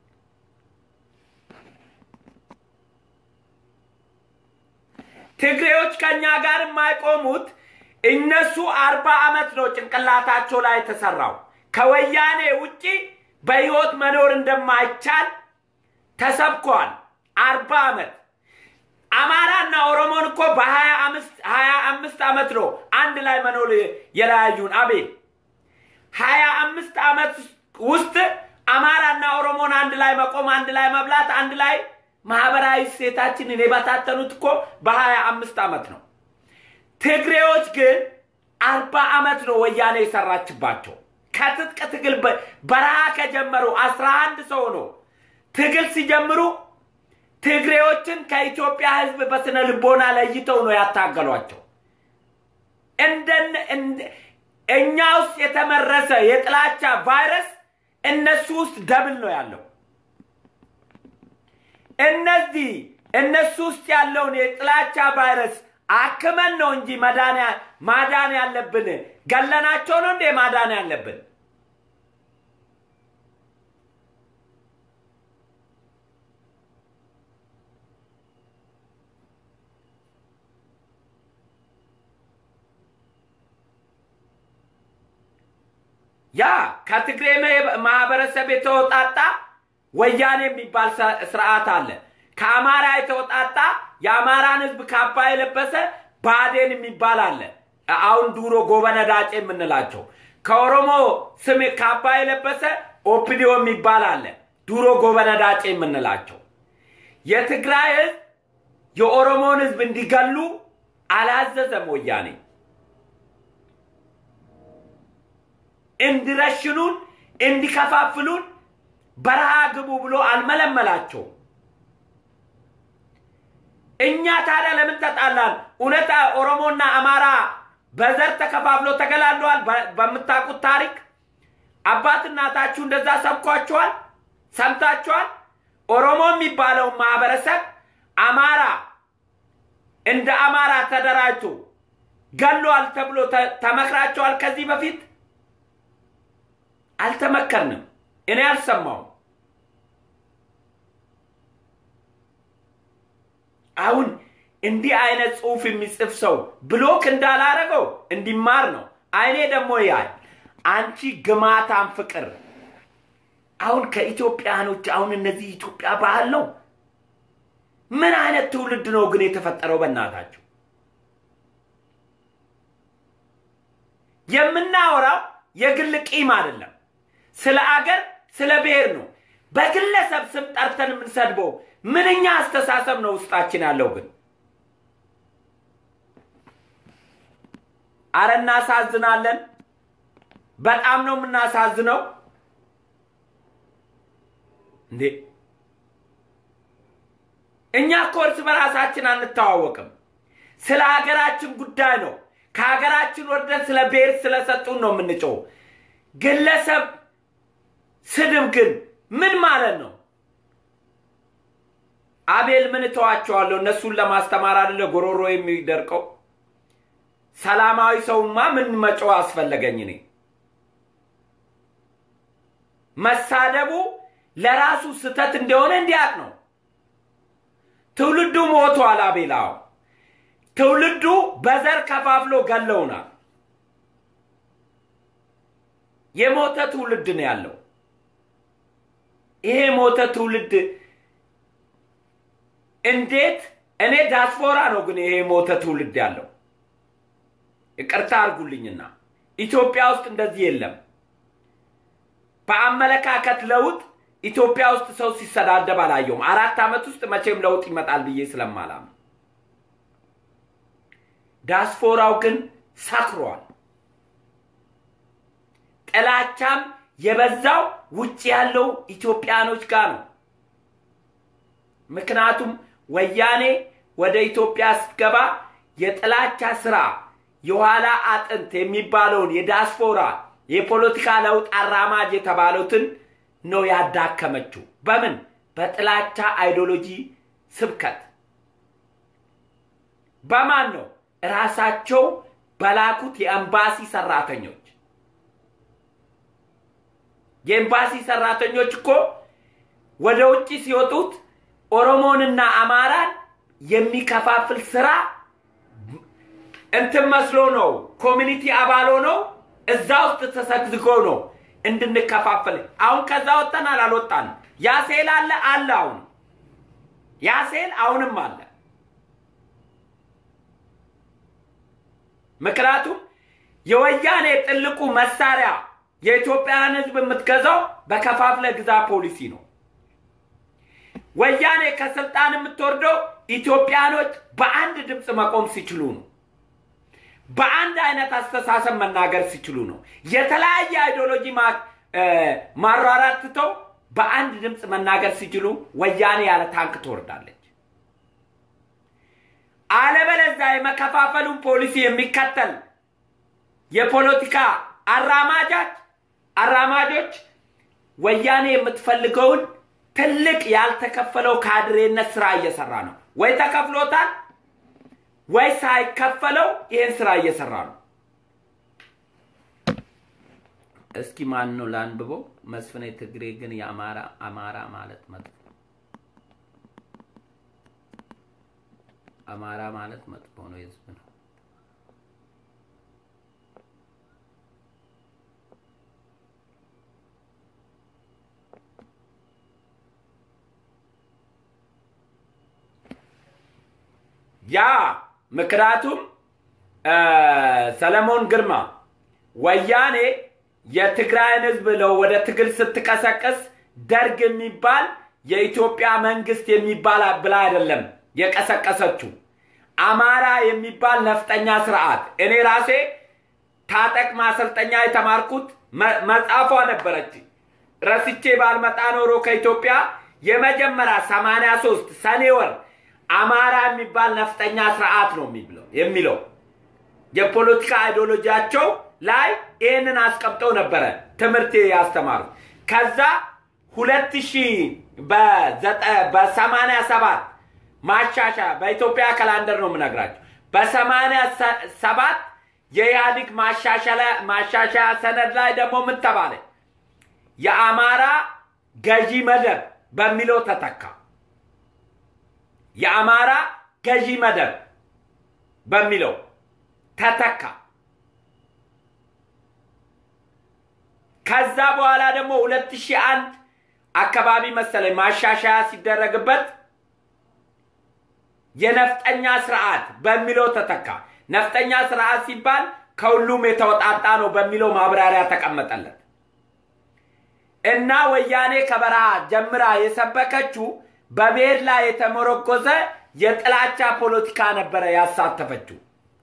ትግሬዎች ከእኛ ጋር የማይቆሙት እነሱ አርባ ዓመት ነው ጭንቅላታቸው ላይ የተሰራው። ከወያኔ ውጪ በህይወት መኖር እንደማይቻል ተሰብኳል። አርባ ዓመት አማራና ኦሮሞን እኮ በሀያ አምስት ዓመት ነው አንድ ላይ መኖር የለያዩን። አቤት ሀያ አምስት ዓመት ውስጥ አማራና ኦሮሞን አንድ ላይ መቆም፣ አንድ ላይ መብላት፣ አንድ ላይ ማህበራዊ እሴታችንን የበታተኑት እኮ በሀያ አምስት ዓመት ነው። ትግሬዎች ግን አርባ ዓመት ነው ወያኔ የሰራችባቸው። ከትጥቅ ትግል በረሃ ከጀመሩ አስራ አንድ ሰው ነው ትግል ሲጀምሩ ትግሬዎችን ከኢትዮጵያ ህዝብ በስነ ልቦና ለይተው ነው ያታገሏቸው። እኛ ውስጥ የተመረሰ የጥላቻ ቫይረስ እነሱ ውስጥ ደብል ነው ያለው። እነዚህ እነሱ ውስጥ ያለውን የጥላቻ ቫይረስ አክመን ነው እንጂ ማዳን ያለብን። ገለናቸው ነው እንዴ ማዳን ያለብን? ያ ከትግሬ ማህበረሰብ የተወጣጣ ወያኔ የሚባል ስርዓት አለ። ከአማራ የተወጣጣ የአማራን ህዝብ ካባ የለበሰ ባዴን የሚባል አለ። አሁን ድሮ ጎበነ ዳጬ የምንላቸው ከኦሮሞ ስም ካባ የለበሰ ኦፒዲዮ የሚባል አለ። ድሮ ጎበነ ዳጬ የምንላቸው የትግራይ ህዝብ የኦሮሞን ህዝብ እንዲገሉ አላዘዘም ወያኔ። እንዲረሽኑን እንዲከፋፍሉን በረሃ ግቡ ብሎ አልመለመላቸውም። እኛ ታዲያ ለምን ተጣላን? እውነት ኦሮሞና አማራ በዘር ተከፋፍሎ ተገላለዋል? በምታውቁት ታሪክ አባት እናታችሁ እንደዛ ሰብኳችኋል? ሰምታችኋል? ኦሮሞ የሚባለው ማህበረሰብ አማራ እንደ አማራ ተደራጅቶ ገሏል ተብሎ ተመክራቸዋል? ከዚህ በፊት አልተመከርንም። እኔ አልሰማውም። አሁን እንዲህ አይነት ጽሁፍ የሚጽፍ ሰው ብሎክ እንዳላረገው እንዲማር ነው። አይኔ ደግሞ ያል አንቺ ግማታም ፍቅር አሁን ከኢትዮጵያኖች አሁን እነዚህ ኢትዮጵያ ባህል ነው። ምን አይነት ትውልድ ነው ግን የተፈጠረው? በእናታቸው የምናወራው የግል ቂም አይደለም። ስለ አገር ስለ ብሔር ነው። በግለሰብ ስም ጠርተን የምንሰድበው ምንኛ አስተሳሰብ ነው ውስጣችን ያለው? ግን አረ እናሳዝናለን። በጣም ነው የምናሳዝነው። እንዴ እኛ እኮ እርስ በራሳችን አንተዋወቅም። ስለ ሀገራችን ጉዳይ ነው። ከሀገራችን ወርደን ስለ ብሔር ስለሰጡን ነው የምንጮው። ግለሰብ ስድብ ግን ምን ማለት ነው? አቤል ምን እተዋቸዋለሁ? እነሱን ለማስተማር አይደለ ጎሮሮ የሚደርቀው? ሰላማዊ ሰውማ ምን መጮህ አስፈለገኝ? እኔ መሳደቡ ለራሱ ስተት እንደሆነ እንዲያቅ ነው። ትውልዱ ሞቷል። አቤላው ትውልዱ በዘር ከፋፍሎ ገለውናል። የሞተ ትውልድ ነው ያለው። ይሄ ሞተ ትውልድ እንዴት እኔ ዳስፖራ ነው ግን ይሄ ሞተ ትውልድ ያለው ይቅርታ አድርጉልኝና ኢትዮጵያ ውስጥ እንደዚህ የለም። በአመለካከት ለውጥ ኢትዮጵያ ውስጥ ሰው ሲሰዳደብ አላየውም። አራት ዓመት ውስጥ መቼም ለውጥ ይመጣል ብዬ ስለማላም ዳስፖራው ግን ሰክሯል። ጥላቻም የበዛው ውጭ ያለው ኢትዮጵያኖች ጋር ነው። ምክንያቱም ወያኔ ወደ ኢትዮጵያ ስትገባ የጥላቻ ስራ የኋላ አጥንት የሚባለውን የዳስፖራ የፖለቲካ ለውጥ አራማጅ የተባሉትን ነው ያዳከመችው። በምን? በጥላቻ አይዲዮሎጂ ስብከት። በማን ነው? ራሳቸው በላኩት የኤምባሲ ሰራተኞች። የኤምባሲ ሰራተኞች እኮ ወደ ውጭ ሲወጡት ኦሮሞንና አማራን የሚከፋፍል ስራ እንትን መስሎ ነው። ኮሚኒቲ አባል ነው እዛ ውስጥ ተሰግዝጎ ነው እንድንከፋፈል። አሁን ከዛ ወጥተናል አልወጣንም። ያ ሴል አለ አለ አሁን ያ ሴል አሁንም አለ። ምክንያቱም የወያኔ ጥልቁ መሳሪያ የኢትዮጵያን ሕዝብ የምትገዛው በከፋፍለ ግዛ ፖሊሲ ነው። ወያኔ ከስልጣን የምትወርደው ኢትዮጵያኖች በአንድ ድምፅ መቆም ሲችሉ ነው። በአንድ አይነት አስተሳሰብ መናገር ሲችሉ ነው። የተለያየ አይዲዮሎጂ ማሯራት ትተው በአንድ ድምፅ መናገር ሲችሉ ወያኔ ያለ ታንክ ትወርዳለች። አለበለዚያ የመከፋፈሉን ፖሊሲ የሚከተል የፖለቲካ አራማጃች አራማጆች ወያኔ የምትፈልገውን ትልቅ ያልተከፈለው ካድሬነት ስራ እየሰራ ነው። ወይ ተከፍሎታል ወይ ሳይከፈለው ይህን ስራ እየሰራ ነው። እስኪ ማን ነው ላንብበው? መስፍኔ ትግሬ ግን የአማራ አማራ ማለት መጥፎ አማራ ማለት መጥፎ ነው፣ የህዝብ ነው። ያ ምክንያቱም ሰለሞን ግርማ ወያኔ የትግራይን ህዝብ ለው ወደ ትግል ስትቀሰቅስ ደርግ የሚባል የኢትዮጵያ መንግስት የሚባል ብላ አይደለም የቀሰቀሰችው አማራ የሚባል ነፍጠኛ ስርዓት። እኔ ራሴ ታጠቅ ማሰልጠኛ የተማርኩት መጽሐፏ ነበረች ረስቼ ባልመጣ ኖሮ ከኢትዮጵያ የመጀመሪያ ሰማንያ ሶስት ሰኔ ወር አማራ የሚባል ነፍጠኛ ስርዓት ነው የሚብለው የሚለው የፖለቲካ አይዲዮሎጂያቸው ላይ ይህንን አስቀምጠው ነበረ ትምህርት ያስተማሩ። ከዛ ሁለት ሺህ በሰማንያ ሰባት ማሻሻያ በኢትዮጵያ ካላንደር ነው የምነግራቸው። በሰማንያ ሰባት የኢህአዴግ ማሻሻያ ሰነድ ላይ ደግሞ ምን ተባለ? የአማራ ገዢ መደብ በሚለው ተተካ። የአማራ ገዢ መደብ በሚለው ተተካ። ከዛ በኋላ ደግሞ ሁለት ሺህ አንድ አካባቢ መሰለኝ ማሻሻያ ሲደረግበት የነፍጠኛ ስርዓት በሚለው ተተካ። ነፍጠኛ ስርዓት ሲባል ከሁሉም የተወጣጣ ነው በሚለው ማብራሪያ ተቀመጠለት እና ወያኔ ከበረሃ ጀምራ የሰበከችው በብሔር ላይ የተመረኮዘ የጥላቻ ፖለቲካ ነበረ ያሳተፈችው።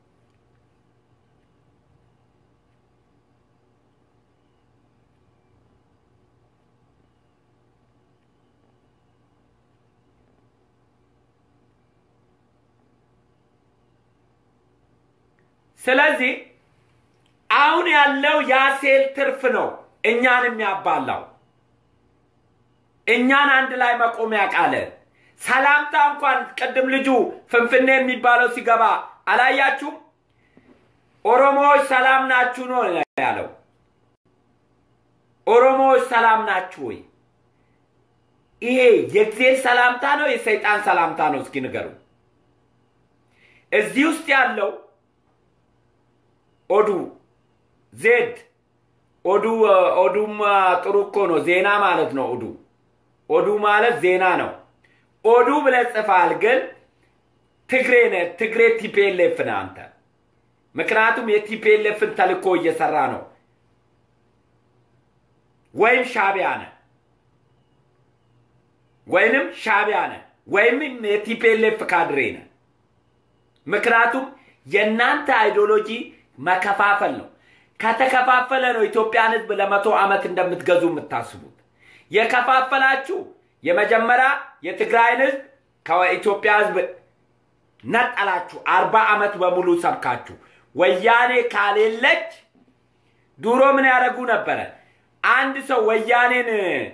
ስለዚህ አሁን ያለው የሴል ትርፍ ነው እኛን የሚያባላው እኛን አንድ ላይ መቆም ያቃለ ሰላምታ እንኳን ቅድም ልጁ ፍንፍኔ የሚባለው ሲገባ አላያችሁም? ኦሮሞዎች ሰላም ናችሁ ነው ያለው። ኦሮሞዎች ሰላም ናችሁ ወይ? ይሄ የእግዚአብሔር ሰላምታ ነው የሰይጣን ሰላምታ ነው? እስኪ ንገሩ። እዚህ ውስጥ ያለው ኦዱ ዜድ ኦዱ ኦዱም ጥሩ እኮ ነው። ዜና ማለት ነው። ኦዱ ኦዱ ማለት ዜና ነው። ኦዱ ብለህ ጽፋል፣ ግን ትግሬ ነህ። ትግሬ ቲፒኤልኤፍ ነህ አንተ። ምክንያቱም የቲፒኤልኤፍን ተልእኮ እየሰራ ነው። ወይም ሻቢያ ነህ፣ ወይንም ሻቢያ ነህ፣ ወይም የቲፒኤልኤፍ ካድሬ ነህ። ምክንያቱም የእናንተ አይዲዮሎጂ መከፋፈል ነው። ከተከፋፈለ ነው ኢትዮጵያን ሕዝብ ለመቶ ዓመት እንደምትገዙ የምታስቡት። የከፋፈላችሁ የመጀመሪያ የትግራይን ሕዝብ ከኢትዮጵያ ሕዝብ ነጠላችሁ። አርባ ዓመት በሙሉ ሰብካችሁ ወያኔ ካሌለች ድሮ ምን ያደረጉ ነበረ? አንድ ሰው ወያኔን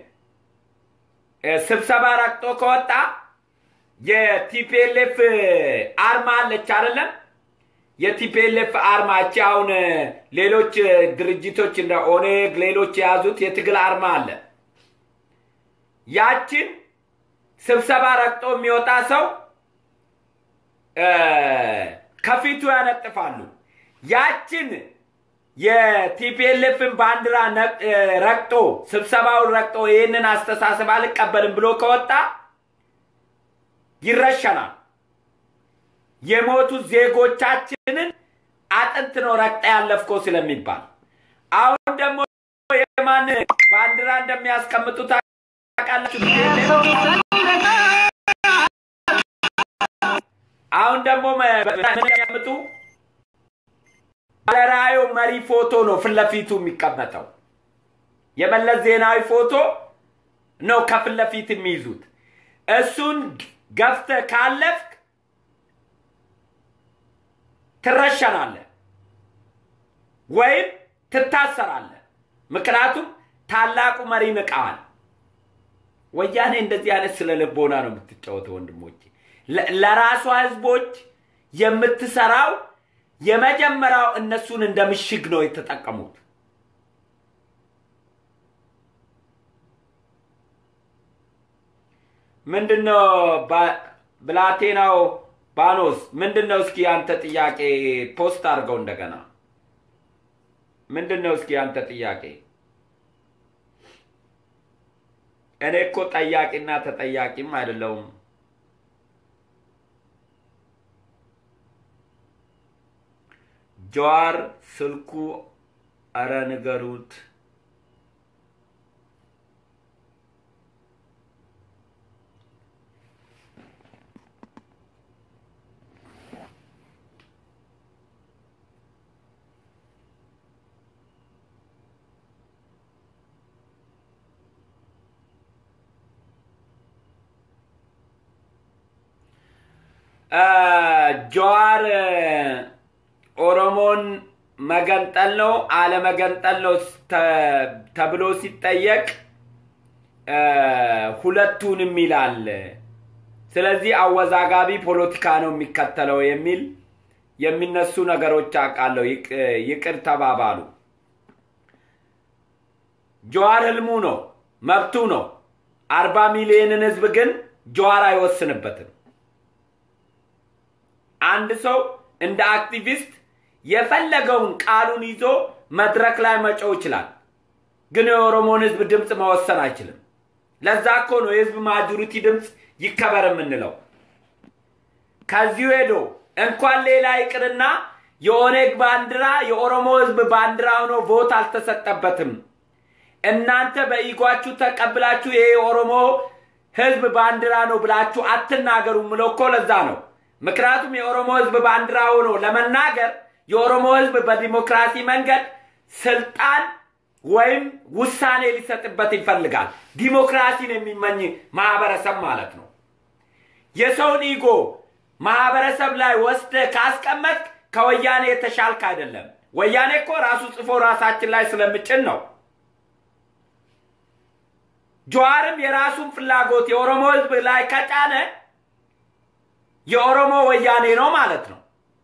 ስብሰባ ረግጦ ከወጣ የቲፒኤልኤፍ አርማ አለች አይደለም? የቲፒኤልኤፍ አርማ እቺ አሁን ሌሎች ድርጅቶች እንደ ኦኔግ ሌሎች የያዙት የትግል አርማ አለ። ያችን ስብሰባ ረግጦ የሚወጣ ሰው ከፊቱ ያነጥፋሉ። ያችን የቲፒኤልኤፍን ባንዲራ ረግጦ ስብሰባውን ረግጦ ይህንን አስተሳሰብ አልቀበልም ብሎ ከወጣ ይረሸናል። የሞቱ ዜጎቻችንን አጥንት ነው ረግጠ ያለፍኮ ስለሚባል አሁን ደግሞ የማን ባንዲራ እንደሚያስቀምጡ ታውቃላችሁ? አሁን ደግሞ የሚያስቀምጡ ባለራዕዩ መሪ ፎቶ ነው ፊት ለፊቱ የሚቀመጠው። የመለስ ዜናዊ ፎቶ ነው ከፊት ለፊት የሚይዙት። እሱን ገፍተህ ካለፍክ ትረሸናለህ ወይም ትታሰራለህ። ምክንያቱም ታላቁ መሪ ንቀዋል። ወያኔ እንደዚህ አይነት ስለ ልቦና ነው የምትጫወተው ወንድሞቼ። ለራሷ ህዝቦች የምትሰራው የመጀመሪያው እነሱን እንደ ምሽግ ነው የተጠቀሙት። ምንድነው ብላቴናው ባኖስ ምንድን ነው? እስኪ አንተ ጥያቄ ፖስት አድርገው እንደገና። ምንድን ነው እስኪ አንተ ጥያቄ? እኔ እኮ ጠያቂና ተጠያቂም አይደለውም። ጀዋር ስልኩ አረ ንገሩት። ጀዋር ኦሮሞን መገንጠል ነው አለመገንጠል ነው ተብሎ ሲጠየቅ ሁለቱንም ይላል። ስለዚህ አወዛጋቢ ፖለቲካ ነው የሚከተለው የሚል የሚነሱ ነገሮች አውቃለሁ። ይቅር ተባባሉ። ጀዋር ህልሙ ነው፣ መብቱ ነው። አርባ ሚሊዮንን ህዝብ ግን ጀዋር አይወስንበትም። አንድ ሰው እንደ አክቲቪስት የፈለገውን ቃሉን ይዞ መድረክ ላይ መጮው ይችላል። ግን የኦሮሞን ህዝብ ድምፅ መወሰን አይችልም። ለዛ እኮ ነው የህዝብ ማጆሪቲ ድምፅ ይከበር የምንለው። ከዚሁ ሄዶ እንኳን ሌላ ይቅርና የኦነግ ባንዲራ የኦሮሞ ህዝብ ባንዲራ ሆኖ ቮት አልተሰጠበትም። እናንተ በኢጓችሁ ተቀብላችሁ ይሄ የኦሮሞ ህዝብ ባንዲራ ነው ብላችሁ አትናገሩ ምለው እኮ ለዛ ነው። ምክንያቱም የኦሮሞ ህዝብ ባንዲራ ሆኖ ለመናገር የኦሮሞ ህዝብ በዲሞክራሲ መንገድ ስልጣን ወይም ውሳኔ ሊሰጥበት ይፈልጋል። ዲሞክራሲን የሚመኝ ማህበረሰብ ማለት ነው። የሰውን ኢጎ ማህበረሰብ ላይ ወስደ ካስቀመጥ ከወያኔ የተሻልክ አይደለም። ወያኔ እኮ ራሱ ጽፎ ራሳችን ላይ ስለምጭን ነው። ጀዋርም የራሱን ፍላጎት የኦሮሞ ህዝብ ላይ ከጫነ የኦሮሞ ወያኔ ነው ማለት ነው።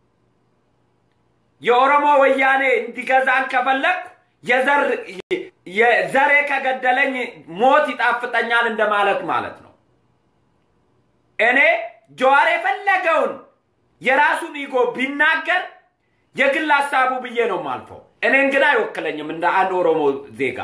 የኦሮሞ ወያኔ እንዲገዛን ከፈለግ ዘሬ ከገደለኝ ሞት ይጣፍጠኛል እንደማለት ማለት ነው። እኔ ጀዋር የፈለገውን የራሱን ኢጎ ቢናገር የግል ሀሳቡ ብዬ ነው ማልፈው። እኔን ግን አይወክለኝም እንደ አንድ ኦሮሞ ዜጋ።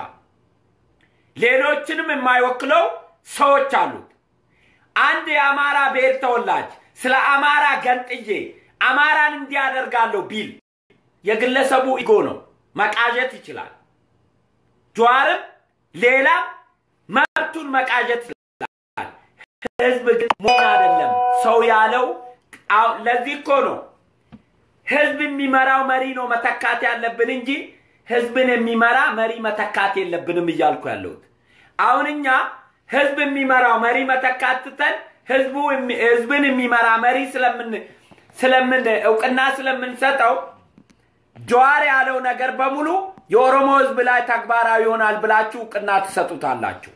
ሌሎችንም የማይወክለው ሰዎች አሉት። አንድ የአማራ ብሔር ተወላጅ ስለ አማራ ገንጥዬ አማራን እንዲያደርጋለሁ ቢል የግለሰቡ ኢጎ ነው፣ መቃዠት ይችላል። ጀዋርም ሌላም መብቱን መቃዠት ይችላል። ህዝብ ግን መሆን አይደለም ሰው ያለው። ለዚህ እኮ ነው ህዝብ የሚመራው መሪ ነው መተካት ያለብን እንጂ ህዝብን የሚመራ መሪ መተካት የለብንም እያልኩ ያለሁት። አሁን እኛ ህዝብ የሚመራው መሪ መተካት ትተን ህዝቡ ህዝብን የሚመራ መሪ ስለምን ስለምን እውቅና ስለምንሰጠው ጀዋር ያለው ነገር በሙሉ የኦሮሞ ህዝብ ላይ ተግባራዊ ይሆናል ብላችሁ እውቅና ትሰጡታላችሁ።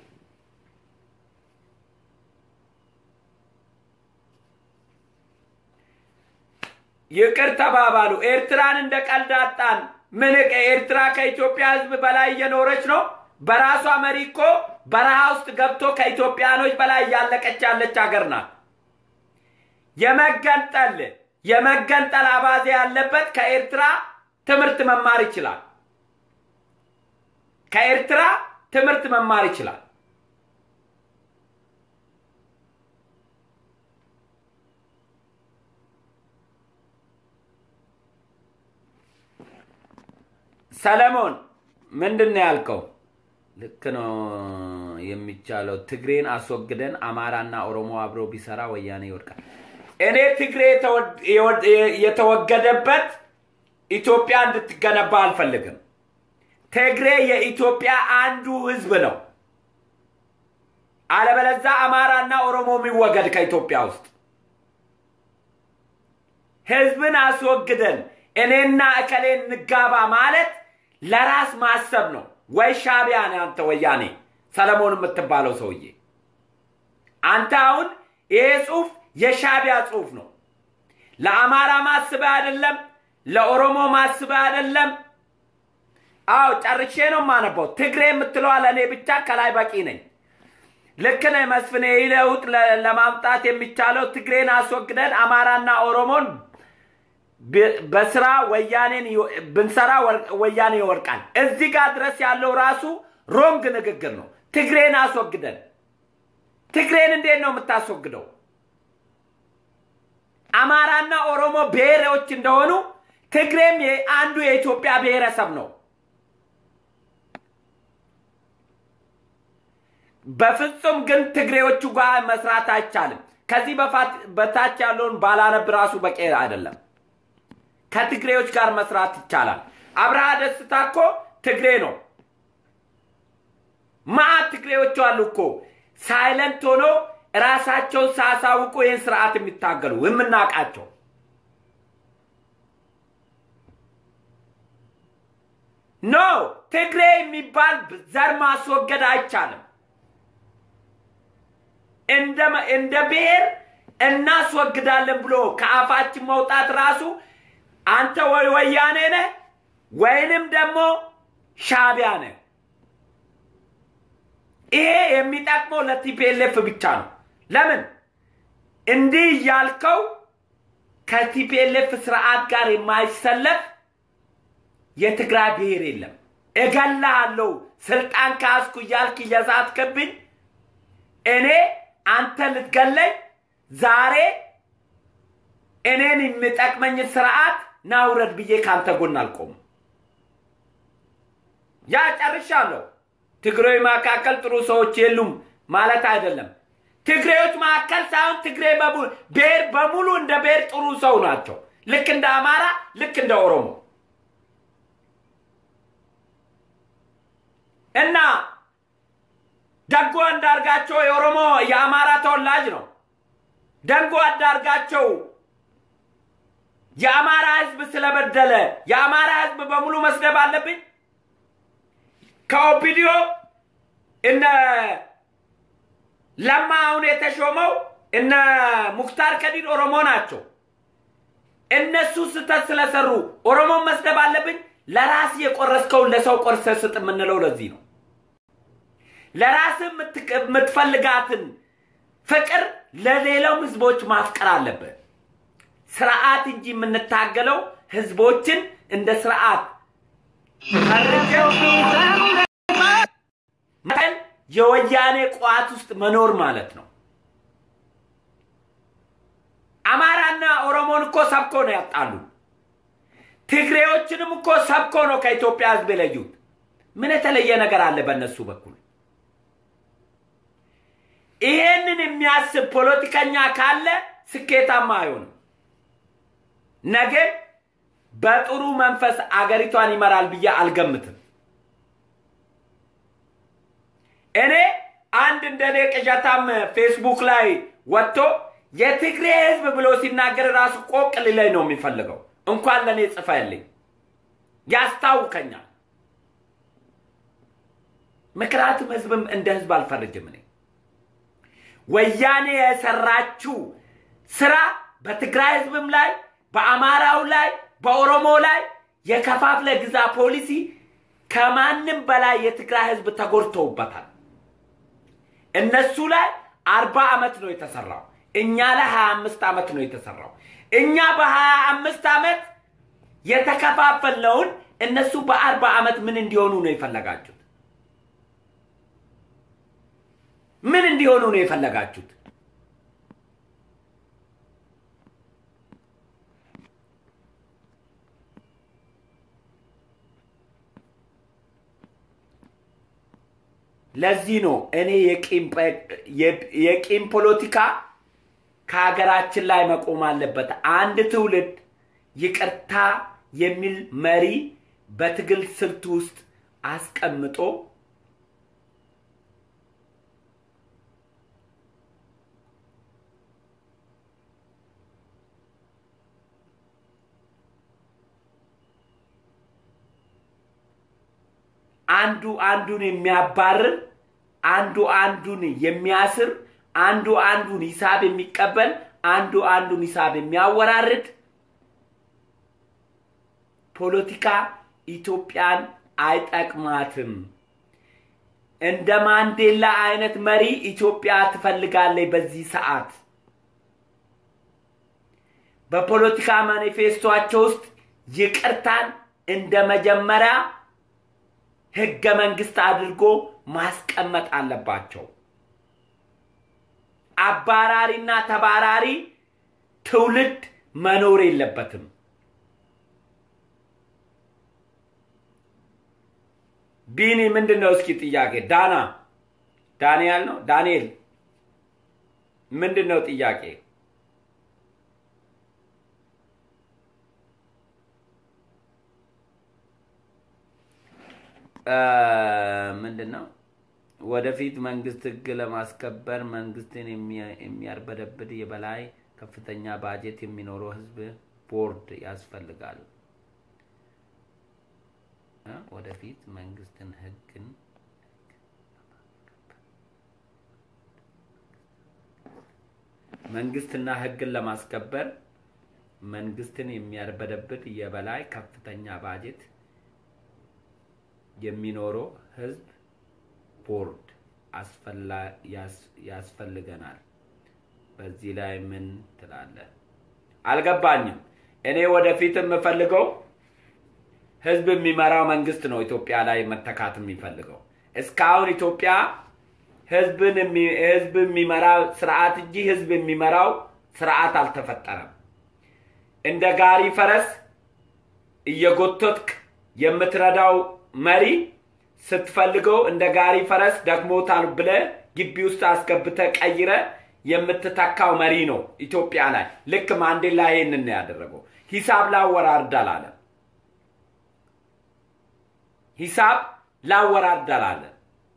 ይቅር ተባባሉ። ኤርትራን እንደ ቀልድ አጣን። ምን ኤርትራ ከኢትዮጵያ ህዝብ በላይ እየኖረች ነው? በራሷ መሪ እኮ በረሃ ውስጥ ገብቶ ከኢትዮጵያኖች በላይ እያለቀች ያለች ሀገር ናት። የመገንጠል የመገንጠል አባዜ ያለበት ከኤርትራ ትምህርት መማር ይችላል። ከኤርትራ ትምህርት መማር ይችላል። ሰለሞን ምንድን ነው ያልከው? ልክ ነው የሚቻለው። ትግሬን አስወግደን አማራና ኦሮሞ አብሮ ቢሰራ ወያኔ ይወድቃል። እኔ ትግሬ የተወገደበት ኢትዮጵያ እንድትገነባ አልፈልግም። ትግሬ የኢትዮጵያ አንዱ ህዝብ ነው። አለበለዛ አማራና ኦሮሞ የሚወገድ ከኢትዮጵያ ውስጥ ህዝብን አስወግደን እኔና እከሌ እንጋባ ማለት ለራስ ማሰብ ነው። ወይ ሻቢያ ነህ አንተ ወያኔ ሰለሞን የምትባለው ሰውዬ። አንተ አሁን ይሄ ጽሁፍ የሻቢያ ጽሁፍ ነው። ለአማራ ማስበህ አይደለም፣ ለኦሮሞ ማስበህ አይደለም። አዎ ጨርሼ ነው የማነበው። ትግሬ የምትለዋ ለእኔ ብቻ ከላይ በቂ ነኝ። ልክ ነህ መስፍኔ። ይህ ለውጥ ለማምጣት የሚቻለው ትግሬን አስወግደን አማራና ኦሮሞን በስራ ወያኔን ብንሰራ ወያኔ ይወርቃል። እዚህ ጋር ድረስ ያለው ራሱ ሮንግ ንግግር ነው። ትግሬን አስወግደን ትግሬን እንዴት ነው የምታስወግደው? አማራና ኦሮሞ ብሔሮች እንደሆኑ ትግሬም አንዱ የኢትዮጵያ ብሔረሰብ ነው። በፍጹም ግን ትግሬዎቹ ጋር መስራት አይቻልም። ከዚህ በታች ያለውን ባላነብ ራሱ በቂ አይደለም። ከትግሬዎች ጋር መስራት ይቻላል። አብርሃ ደስታ እኮ ትግሬ ነው። ማአት ትግሬዎቹ አሉ እኮ ሳይለንት ሆኖ ራሳቸውን ሳያሳውቁ ይህን ስርዓት የሚታገሉ የምናውቃቸው ኖ ትግሬ የሚባል ዘር ማስወገድ አይቻልም። እንደ ብሔር እናስወግዳለን ብሎ ከአፋችን መውጣት ራሱ አንተ ወይ ወያኔ ነህ ወይንም ደግሞ ሻቢያ ነህ። ይሄ የሚጠቅመው ለቲፒኤልኤፍ ብቻ ነው። ለምን እንዲህ እያልከው ከቲፒኤልኤፍ ስርዓት ጋር የማይሰለፍ የትግራይ ብሔር የለም። እገላሃለሁ ስልጣን ከያዝኩ እያልክ እየዛትክብኝ እኔ አንተ ልትገለኝ ዛሬ እኔን የሚጠቅመኝ ስርዓት ናውረድ ብዬ ከአንተ ጎን አልቆምም። ያ ጨርሻለሁ። ትግሬዎች መካከል ጥሩ ሰዎች የሉም ማለት አይደለም። ትግሬዎች መካከል ሳይሆን ትግሬ ብሔር በሙሉ እንደ ብሔር ጥሩ ሰው ናቸው። ልክ እንደ አማራ፣ ልክ እንደ ኦሮሞ እና ደጎ አንዳርጋቸው የኦሮሞ የአማራ ተወላጅ ነው። ደንጎ አንዳርጋቸው የአማራ ህዝብ ስለበደለ የአማራ ህዝብ በሙሉ መስደብ አለብኝ? ከኦፒዲዮ እነ ለማ አሁን የተሾመው እነ ሙክታር ከዲር ኦሮሞ ናቸው። እነሱ ስህተት ስለሰሩ ኦሮሞን መስደብ አለብኝ? ለራስ የቆረስከውን ለሰው ቆርሰ ስጥ የምንለው ለዚህ ነው። ለራስ የምትፈልጋትን ፍቅር ለሌላው ህዝቦች ማፍቀር አለብህ። ስርዓት እንጂ የምንታገለው ህዝቦችን እንደ ስርዓት መጠን የወያኔ ቋት ውስጥ መኖር ማለት ነው። አማራና ኦሮሞን እኮ ሰብኮ ነው ያጣሉ። ትግሬዎችንም እኮ ሰብኮ ነው ከኢትዮጵያ ህዝብ የለዩት። ምን የተለየ ነገር አለ በእነሱ በኩል? ይሄንን የሚያስብ ፖለቲከኛ ካለ ስኬታማ አይሆንም። ነገ በጥሩ መንፈስ አገሪቷን ይመራል ብዬ አልገምትም። እኔ አንድ እንደኔ ቅዠታም ፌስቡክ ላይ ወጥቶ የትግሬ ህዝብ ብሎ ሲናገር ራሱ ቆቅ ሊለኝ ነው የሚፈልገው። እንኳን ለእኔ ጽፈልኝ ያስታውከኛል። ምክንያቱም ህዝብም እንደ ህዝብ አልፈርጅም እኔ ወያኔ የሰራችው ስራ በትግራይ ህዝብም ላይ በአማራው ላይ በኦሮሞ ላይ የከፋፍለ ግዛ ፖሊሲ ከማንም በላይ የትግራይ ህዝብ ተጎድተውበታል። እነሱ ላይ አርባ ዓመት ነው የተሰራው። እኛ ላይ ሀያ አምስት ዓመት ነው የተሰራው። እኛ በሀያ አምስት ዓመት የተከፋፈልነውን እነሱ በአርባ ዓመት ምን እንዲሆኑ ነው የፈለጋችሁት? ምን እንዲሆኑ ነው የፈለጋችሁት? ለዚህ ነው እኔ የቂም ፖለቲካ ከሀገራችን ላይ መቆም አለበት። አንድ ትውልድ ይቅርታ የሚል መሪ በትግል ስልት ውስጥ አስቀምጦ አንዱ አንዱን የሚያባርር አንዱ አንዱን የሚያስር አንዱ አንዱን ሂሳብ የሚቀበል አንዱ አንዱን ሂሳብ የሚያወራርድ ፖለቲካ ኢትዮጵያን አይጠቅማትም። እንደ ማንዴላ አይነት መሪ ኢትዮጵያ ትፈልጋለች። በዚህ ሰዓት በፖለቲካ ማኒፌስቶቸው ውስጥ ይቅርታን እንደ መጀመሪያ ህገ መንግስት አድርጎ ማስቀመጥ አለባቸው። አባራሪና ተባራሪ ትውልድ መኖር የለበትም። ቢኒ ምንድን ነው እስኪ ጥያቄ? ዳና ዳንኤል ነው ዳንኤል ምንድን ነው ጥያቄ? ምንድን ነው ወደፊት መንግስት ህግ ለማስከበር መንግስትን የሚያርበደብድ የበላይ ከፍተኛ ባጀት የሚኖረው ህዝብ ቦርድ ያስፈልጋል። ወደፊት መንግስትን ህግን መንግስትና ህግን ለማስከበር መንግስትን የሚያርበደብድ የበላይ ከፍተኛ ባጀት የሚኖረው ህዝብ ቦርድ ያስፈልገናል። በዚህ ላይ ምን ትላለህ? አልገባኝም። እኔ ወደፊት የምፈልገው ህዝብ የሚመራው መንግስት ነው ኢትዮጵያ ላይ መተካት የሚፈልገው። እስካሁን ኢትዮጵያ ህዝብን ህዝብ የሚመራ ስርዓት እንጂ ህዝብ የሚመራው ስርዓት አልተፈጠረም። እንደ ጋሪ ፈረስ እየጎተትክ የምትረዳው መሪ ስትፈልገው እንደ ጋሪ ፈረስ ደክሞታል ብለ ግቢ ውስጥ አስገብተ ቀይረ የምትተካው መሪ ነው ኢትዮጵያ ላይ። ልክ ማንዴላ ይሄንን ነው ያደረገው። ሂሳብ ላወራርድ አላለም። ሂሳብ ላወራርድ አላለም።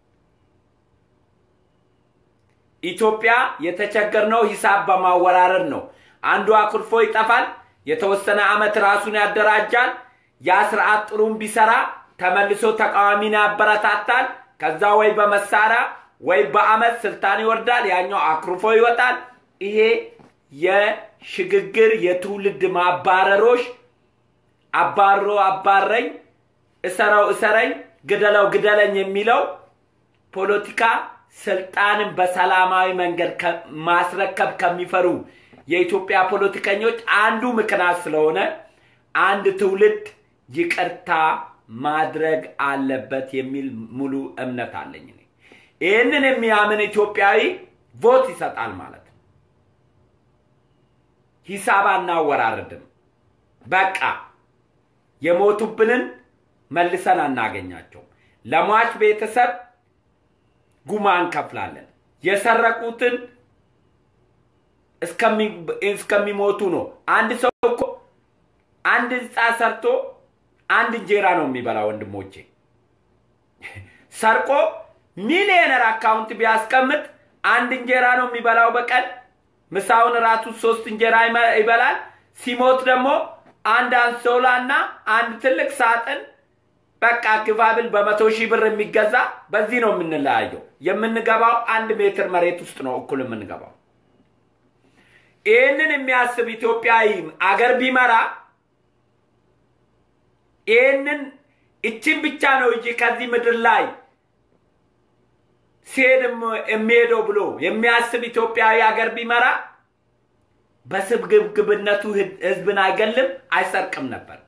ኢትዮጵያ የተቸገርነው ሂሳብ በማወራረድ ነው። አንዱ አኩርፎ ይጠፋል። የተወሰነ አመት ራሱን ያደራጃል። ያ ስርዓት ጥሩም ቢሰራ ተመልሶ ተቃዋሚን ያበረታታል። ከዛ ወይ በመሳሪያ ወይ በአመት ስልጣን ይወርዳል። ያኛው አኩርፎ ይወጣል። ይሄ የሽግግር የትውልድ ማባረሮች አባሮ አባረኝ፣ እሰረው እሰረኝ፣ ግደለው ግደለኝ የሚለው ፖለቲካ ስልጣንን በሰላማዊ መንገድ ማስረከብ ከሚፈሩ የኢትዮጵያ ፖለቲከኞች አንዱ ምክንያት ስለሆነ አንድ ትውልድ ይቅርታ ማድረግ አለበት የሚል ሙሉ እምነት አለኝ። ይህንን የሚያምን ኢትዮጵያዊ ቮት ይሰጣል ማለት ነው። ሂሳብ አናወራርድም። በቃ የሞቱብንን መልሰን አናገኛቸውም። ለሟች ቤተሰብ ጉማ እንከፍላለን። የሰረቁትን እስከሚሞቱ ነው። አንድ ሰው እኮ አንድ ህንፃ ሰርቶ አንድ እንጀራ ነው የሚበላ። ወንድሞቼ ሰርቆ ሚሊዮነር አካውንት ቢያስቀምጥ አንድ እንጀራ ነው የሚበላው በቀን። ምሳውን ራቱ ሶስት እንጀራ ይበላል። ሲሞት ደግሞ አንድ አንሶላ እና አንድ ትልቅ ሳጥን በቃ ግባብል በመቶ ሺህ ብር የሚገዛ በዚህ ነው የምንለያየው። የምንገባው አንድ ሜትር መሬት ውስጥ ነው እኩል የምንገባው። ይህንን የሚያስብ ኢትዮጵያዊ አገር ቢመራ ይህንን እችን ብቻ ነው እንጂ ከዚህ ምድር ላይ ሲሄድ የሚሄደው ብሎ የሚያስብ ኢትዮጵያዊ ሀገር ቢመራ በስግብግብነቱ ህዝብን አይገልም፣ አይሰርቅም ነበር።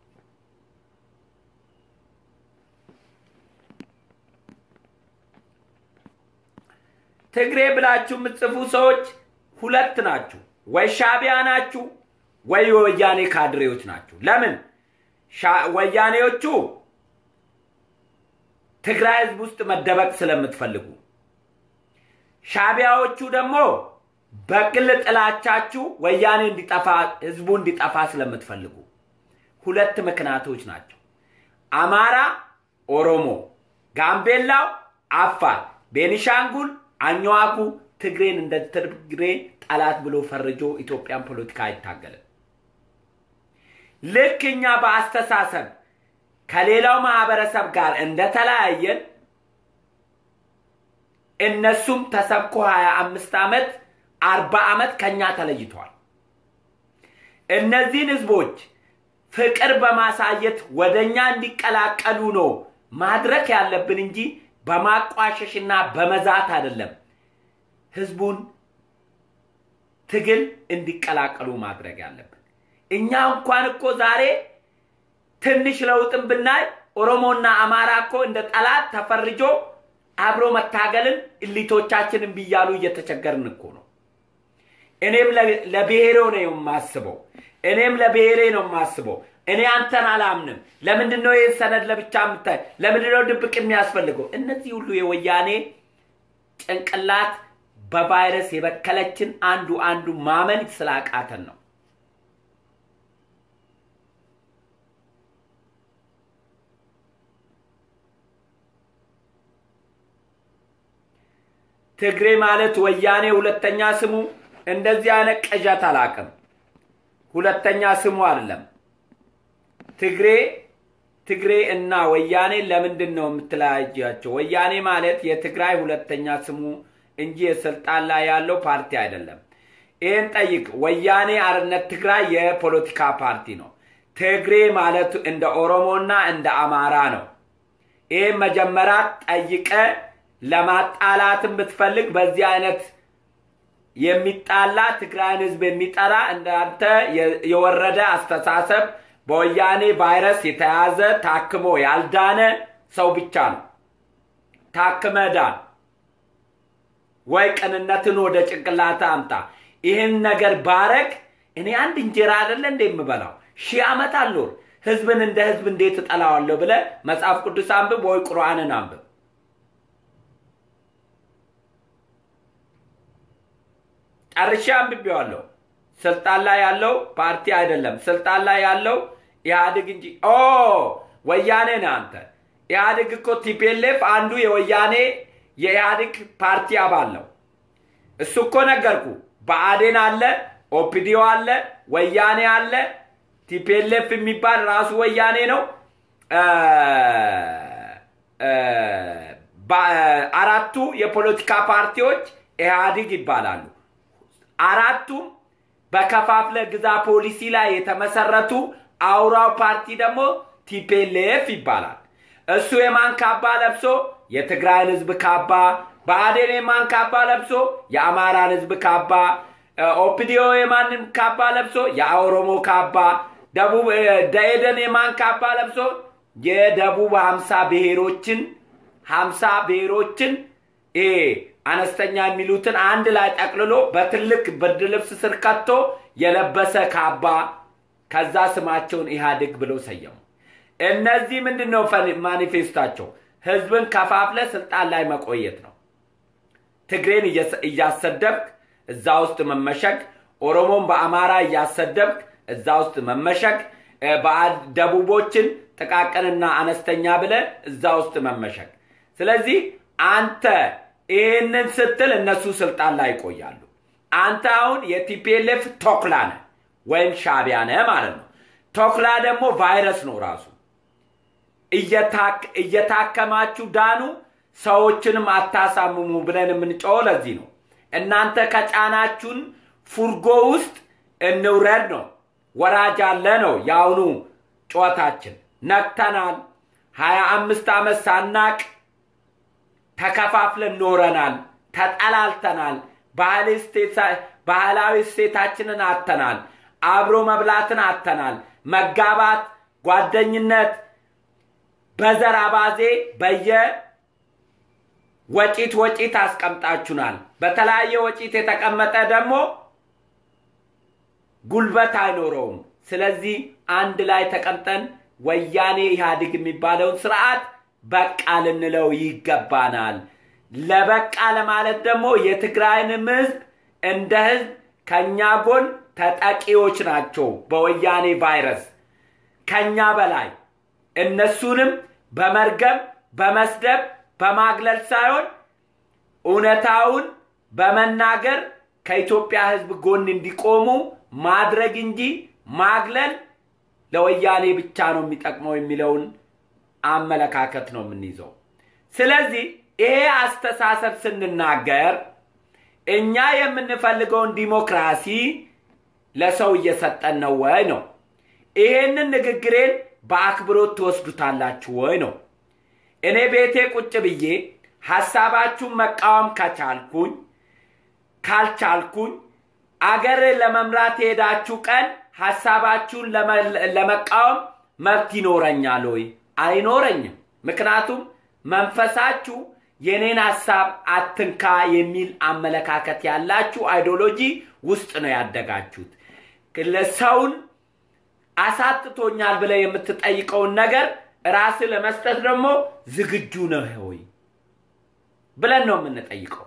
ትግሬ ብላችሁ የምትጽፉ ሰዎች ሁለት ናችሁ። ወይ ሻቢያ ናችሁ ወይ የወያኔ ካድሬዎች ናችሁ። ለምን ወያኔዎቹ ትግራይ ህዝብ ውስጥ መደበቅ ስለምትፈልጉ፣ ሻቢያዎቹ ደግሞ በግል ጥላቻችሁ ወያኔ እንዲጠፋ ህዝቡ እንዲጠፋ ስለምትፈልጉ ሁለት ምክንያቶች ናቸው። አማራ፣ ኦሮሞ፣ ጋምቤላው፣ አፋር፣ ቤኒሻንጉል፣ አኝዋኩ ትግሬን እንደ ትግሬ ጠላት ብሎ ፈርጆ ኢትዮጵያን ፖለቲካ አይታገልም። ልክ እኛ በአስተሳሰብ ከሌላው ማህበረሰብ ጋር እንደተለያየን እነሱም ተሰብኮ ሀያ አምስት ዓመት አርባ ዓመት ከኛ ተለይተዋል። እነዚህን ህዝቦች ፍቅር በማሳየት ወደ እኛ እንዲቀላቀሉ ነው ማድረግ ያለብን እንጂ በማቋሸሽና በመዛት አይደለም። ህዝቡን ትግል እንዲቀላቀሉ ማድረግ ያለብን። እኛ እንኳን እኮ ዛሬ ትንሽ ለውጥን ብናይ ኦሮሞና አማራ እኮ እንደ ጠላት ተፈርጆ አብሮ መታገልን እሊቶቻችንን ብያሉ እየተቸገርን እኮ ነው። እኔም ለብሔሬ ነው የማስበው። እኔም ለብሔሬ ነው የማስበው። እኔ አንተን አላምንም። ለምንድን ነው ይህን ሰነድ ለብቻ የምታይ? ለምንድን ነው ድብቅ የሚያስፈልገው? እነዚህ ሁሉ የወያኔ ጭንቅላት በቫይረስ የበከለችን አንዱ አንዱ ማመን ስላቃተን ነው። ትግሬ ማለት ወያኔ ሁለተኛ ስሙ እንደዚህ አይነት ቅዠት አላቅም። ሁለተኛ ስሙ አይደለም። ትግሬ ትግሬ እና ወያኔ ለምንድን ነው የምትለያያቸው? ወያኔ ማለት የትግራይ ሁለተኛ ስሙ እንጂ የስልጣን ላይ ያለው ፓርቲ አይደለም። ይህን ጠይቅ። ወያኔ አርነት ትግራይ የፖለቲካ ፓርቲ ነው። ትግሬ ማለት እንደ ኦሮሞና እንደ አማራ ነው። ይህም መጀመሪያ ጠይቀ ለማጣላትን ብትፈልግ በዚህ አይነት የሚጣላ ትግራይን ህዝብ የሚጠላ እንዳንተ የወረደ አስተሳሰብ በወያኔ ቫይረስ የተያዘ ታክሞ ያልዳነ ሰው ብቻ ነው። ታክመ ዳን ወይ ቅንነትን ወደ ጭንቅላት አምጣ። ይህን ነገር ባረግ እኔ አንድ እንጀራ አይደለ እንደ የምበላው ሺህ ዓመት አልኖር ህዝብን እንደ ህዝብ እንዴት እጠላዋለሁ ብለ መጽሐፍ ቅዱስ አንብብ ወይ ቁርአንን አንብብ። ጨርሼ አንብቤዋለሁ። ስልጣን ላይ ያለው ፓርቲ አይደለም። ስልጣን ላይ ያለው ኢህአዴግ እንጂ ኦ ወያኔ ነህ አንተ። ኢህአዴግ እኮ ቲፒኤልኤፍ አንዱ የወያኔ የኢህአዴግ ፓርቲ አባል ነው። እሱ እኮ ነገርኩ። ብአዴን አለ፣ ኦፒዲዮ አለ፣ ወያኔ አለ፣ ቲፒኤልኤፍ የሚባል ራሱ ወያኔ ነው። አራቱ የፖለቲካ ፓርቲዎች ኢህአዴግ ይባላሉ። አራቱም በከፋፍለ ግዛ ፖሊሲ ላይ የተመሰረቱ አውራው ፓርቲ ደግሞ ቲፔሌፍ ይባላል። እሱ የማን ካባ ለብሶ የትግራይን ህዝብ ካባ፣ ብአዴን የማን ካባ ለብሶ የአማራን ህዝብ ካባ፣ ኦፒዲዮ የማንም ካባ ለብሶ የኦሮሞ ካባ፣ ደቡብ ደኢህዴን የማን ካባ ለብሶ የደቡብ ሀምሳ ብሔሮችን ሀምሳ ብሔሮችን ይሄ አነስተኛ የሚሉትን አንድ ላይ ጠቅልሎ በትልቅ ብርድ ልብስ ስር ከቶ የለበሰ ካባ ከዛ ስማቸውን ኢህአዴግ ብለው ሰየሙ። እነዚህ ምንድን ነው ማኒፌስታቸው? ህዝብን ከፋፍለ ስልጣን ላይ መቆየት ነው። ትግሬን እያሰደብክ እዛ ውስጥ መመሸግ፣ ኦሮሞን በአማራ እያሰደብክ እዛ ውስጥ መመሸግ፣ ደቡቦችን ጥቃቅንና አነስተኛ ብለ እዛ ውስጥ መመሸግ። ስለዚህ አንተ ይህንን ስትል እነሱ ስልጣን ላይ ይቆያሉ። አንተ አሁን የቲፒኤልኤፍ ቶክላ ነህ ወይም ሻቢያ ነህ ማለት ነው። ቶክላ ደግሞ ቫይረስ ነው ራሱ። እየታከማችሁ ዳኑ፣ ሰዎችንም አታሳምሙ ብለን የምንጮኸው ለዚህ ነው። እናንተ ከጫናችሁን ፉርጎ ውስጥ እንውረድ ነው። ወራጅ አለ ነው የአሁኑ ጨዋታችን። ነቅተናል። ሀያ አምስት ዓመት ሳናቅ ተከፋፍለን ኖረናል። ተጠላልተናል። ባህላዊ እሴታችንን አተናል። አብሮ መብላትን አተናል። መጋባት፣ ጓደኝነት በዘር አባዜ በየ ወጪት ወጪት አስቀምጣችሁናል። በተለያየ ወጪት የተቀመጠ ደግሞ ጉልበት አይኖረውም። ስለዚህ አንድ ላይ ተቀምጠን ወያኔ ኢህአዴግ የሚባለውን ስርዓት በቃ ልንለው ይገባናል። ለበቃ ለማለት ደግሞ የትግራይንም ህዝብ እንደ ህዝብ ከኛ ጎን ተጠቂዎች ናቸው በወያኔ ቫይረስ ከኛ በላይ እነሱንም በመርገም በመስደብ በማግለል ሳይሆን እውነታውን በመናገር ከኢትዮጵያ ህዝብ ጎን እንዲቆሙ ማድረግ እንጂ ማግለል ለወያኔ ብቻ ነው የሚጠቅመው የሚለውን አመለካከት ነው የምንይዘው። ስለዚህ ይሄ አስተሳሰብ ስንናገር እኛ የምንፈልገውን ዲሞክራሲ ለሰው እየሰጠን ነው ወይ ነው። ይሄንን ንግግሬን በአክብሮት ትወስዱታላችሁ ወይ ነው። እኔ ቤቴ ቁጭ ብዬ ሀሳባችሁን መቃወም ከቻልኩኝ ካልቻልኩኝ አገር ለመምራት የሄዳችሁ ቀን ሀሳባችሁን ለመቃወም መብት ይኖረኛል ወይ? አይኖረኝም። ምክንያቱም መንፈሳችሁ የኔን ሀሳብ አትንካ የሚል አመለካከት ያላችሁ አይዲዮሎጂ ውስጥ ነው ያደጋችሁት። ሰውን አሳጥቶኛል ብለ የምትጠይቀውን ነገር ራስ ለመስጠት ደግሞ ዝግጁ ነህ ወይ ብለን ነው የምንጠይቀው።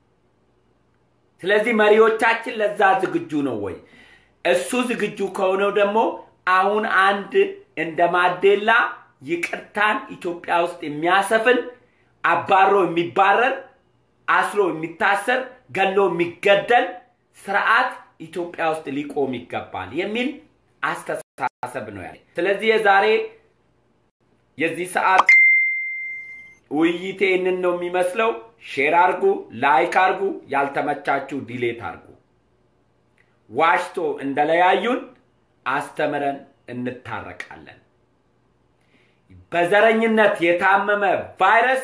ስለዚህ መሪዎቻችን ለዛ ዝግጁ ነው ወይ? እሱ ዝግጁ ከሆነው ደግሞ አሁን አንድ እንደ ማዴላ ይቅርታን ኢትዮጵያ ውስጥ የሚያሰፍን አባሮ የሚባረር አስሮ የሚታሰር ገሎ የሚገደል ስርዓት ኢትዮጵያ ውስጥ ሊቆም ይገባል የሚል አስተሳሰብ ነው ያለ። ስለዚህ የዛሬ የዚህ ሰዓት ውይይቴ ይህንን ነው የሚመስለው። ሼር አርጉ፣ ላይክ አርጉ፣ ያልተመቻችሁ ዲሌት አርጉ። ዋሽቶ እንደለያዩን አስተምረን እንታረቃለን። በዘረኝነት የታመመ ቫይረስ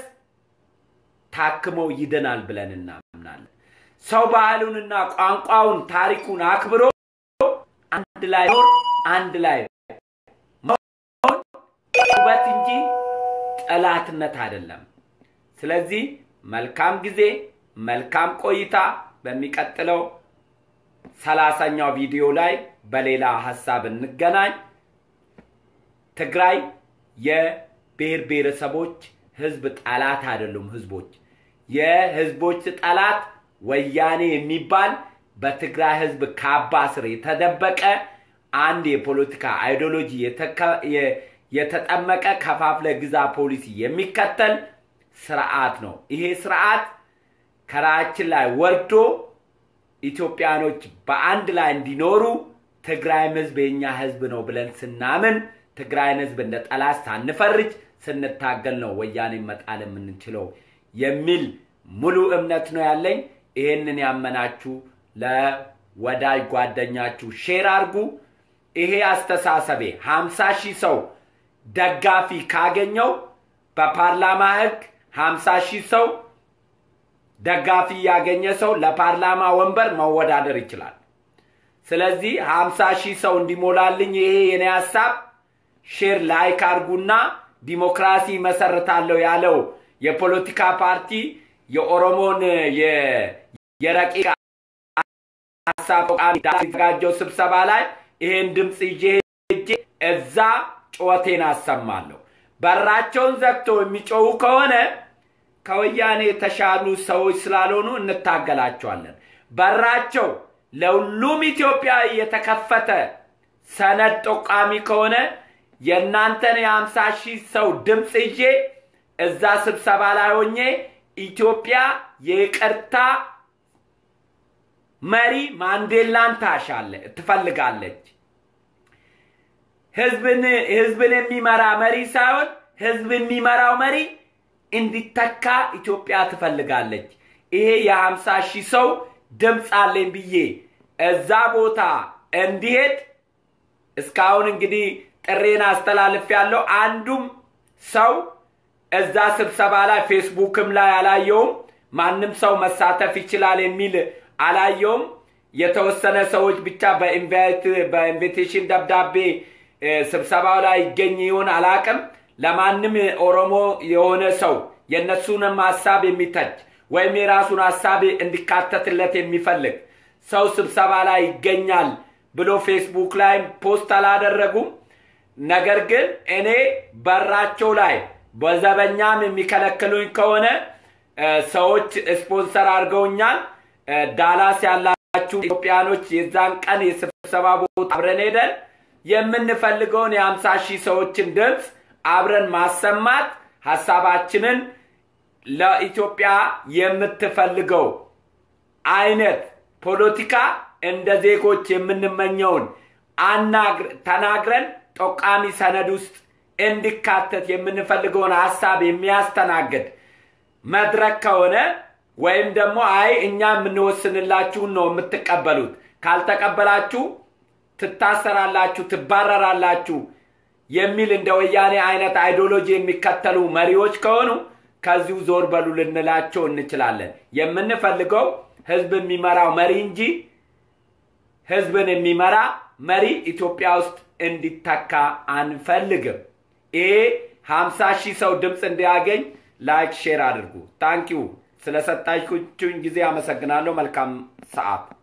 ታክሞ ይድናል ብለን እናምናለን። ሰው ባህሉንና ቋንቋውን ታሪኩን አክብሮ አንድ ላይ ኖር አንድ ላይ መሆን ውበት እንጂ ጠላትነት አይደለም። ስለዚህ መልካም ጊዜ፣ መልካም ቆይታ። በሚቀጥለው ሰላሳኛው ቪዲዮ ላይ በሌላ ሀሳብ እንገናኝ። ትግራይ የብሔር ብሔረሰቦች ህዝብ ጠላት አይደሉም። ህዝቦች የህዝቦች ጠላት ወያኔ የሚባል በትግራይ ህዝብ ካባ ስር የተደበቀ አንድ የፖለቲካ አይዲዮሎጂ የተጠመቀ ከፋፍለ ግዛ ፖሊሲ የሚከተል ስርዓት ነው። ይሄ ስርዓት ከራችን ላይ ወርዶ ኢትዮጵያኖች በአንድ ላይ እንዲኖሩ ትግራይም ህዝብ የኛ ህዝብ ነው ብለን ስናምን ትግራይን ህዝብ እንደ ጠላት ሳንፈርጅ ስንታገል ነው ወያኔ መጣል የምንችለው የሚል ሙሉ እምነት ነው ያለኝ። ይህንን ያመናችሁ ለወዳጅ ጓደኛችሁ ሼር አርጉ። ይሄ አስተሳሰቤ ሀምሳ ሺህ ሰው ደጋፊ ካገኘው በፓርላማ ህግ ሀምሳ ሺህ ሰው ደጋፊ ያገኘ ሰው ለፓርላማ ወንበር መወዳደር ይችላል። ስለዚህ ሀምሳ ሺህ ሰው እንዲሞላልኝ ይሄ የኔ ሀሳብ ሼር ላይክ አርጉና ዲሞክራሲ መሰርታለሁ ያለው የፖለቲካ ፓርቲ የኦሮሞን የረቂቅ ሀሳብ የተዘጋጀው ስብሰባ ላይ ይሄን ድምፅ ይዤ ሄጄ እዛ ጩኸቴን አሰማለሁ። በራቸውን ዘግተው የሚጮሁ ከሆነ ከወያኔ የተሻሉ ሰዎች ስላልሆኑ እንታገላቸዋለን። በራቸው ለሁሉም ኢትዮጵያ የተከፈተ ሰነድ ጠቋሚ ከሆነ የእናንተን የሀምሳ ሺህ ሰው ድምፅ ይዤ እዛ ስብሰባ ላይ ሆኜ ኢትዮጵያ የይቅርታ መሪ ማንዴላን ታሻለ ትፈልጋለች። ህዝብን ህዝብን የሚመራ መሪ ሳይሆን ህዝብ የሚመራው መሪ እንዲተካ ኢትዮጵያ ትፈልጋለች። ይሄ የሀምሳ ሺህ ሰው ድምፅ አለኝ ብዬ እዛ ቦታ እንዲሄድ እስካሁን እንግዲህ ጥሬን አስተላልፍ ያለው አንዱም ሰው እዛ ስብሰባ ላይ ፌስቡክም ላይ አላየውም። ማንም ሰው መሳተፍ ይችላል የሚል አላየውም። የተወሰነ ሰዎች ብቻ በኢንቪቴሽን ደብዳቤ ስብሰባው ላይ ይገኝ ይሆን አላቅም። ለማንም ኦሮሞ የሆነ ሰው የእነሱንም ሀሳብ የሚተች ወይም የራሱን ሀሳብ እንዲካተትለት የሚፈልግ ሰው ስብሰባ ላይ ይገኛል ብሎ ፌስቡክ ላይ ፖስት አላደረጉም። ነገር ግን እኔ በራቸው ላይ በዘበኛም የሚከለክሉኝ ከሆነ ሰዎች ስፖንሰር አድርገውኛል። ዳላስ ያላችሁ ኢትዮጵያኖች የዛን ቀን የስብሰባ ቦታ አብረን ሄደን የምንፈልገውን የሀምሳ ሺህ ሰዎችን ድምፅ አብረን ማሰማት ሀሳባችንን ለኢትዮጵያ የምትፈልገው አይነት ፖለቲካ እንደ ዜጎች የምንመኘውን ተናግረን ጠቋሚ ሰነድ ውስጥ እንዲካተት የምንፈልገውን ሀሳብ የሚያስተናግድ መድረክ ከሆነ ወይም ደግሞ አይ እኛ የምንወስንላችሁን ነው የምትቀበሉት፣ ካልተቀበላችሁ ትታሰራላችሁ፣ ትባረራላችሁ የሚል እንደ ወያኔ አይነት አይዲዮሎጂ የሚከተሉ መሪዎች ከሆኑ ከዚሁ ዞር በሉ ልንላቸው እንችላለን። የምንፈልገው ህዝብ የሚመራው መሪ እንጂ ህዝብን የሚመራ መሪ ኢትዮጵያ ውስጥ እንዲተካ አንፈልግም። ይሄ ሀምሳ ሺህ ሰው ድምፅ እንዲያገኝ ላይክ ሼር አድርጉ። ታንኪዩ ስለሰጣችሁኝ ጊዜ አመሰግናለሁ። መልካም ሰዓት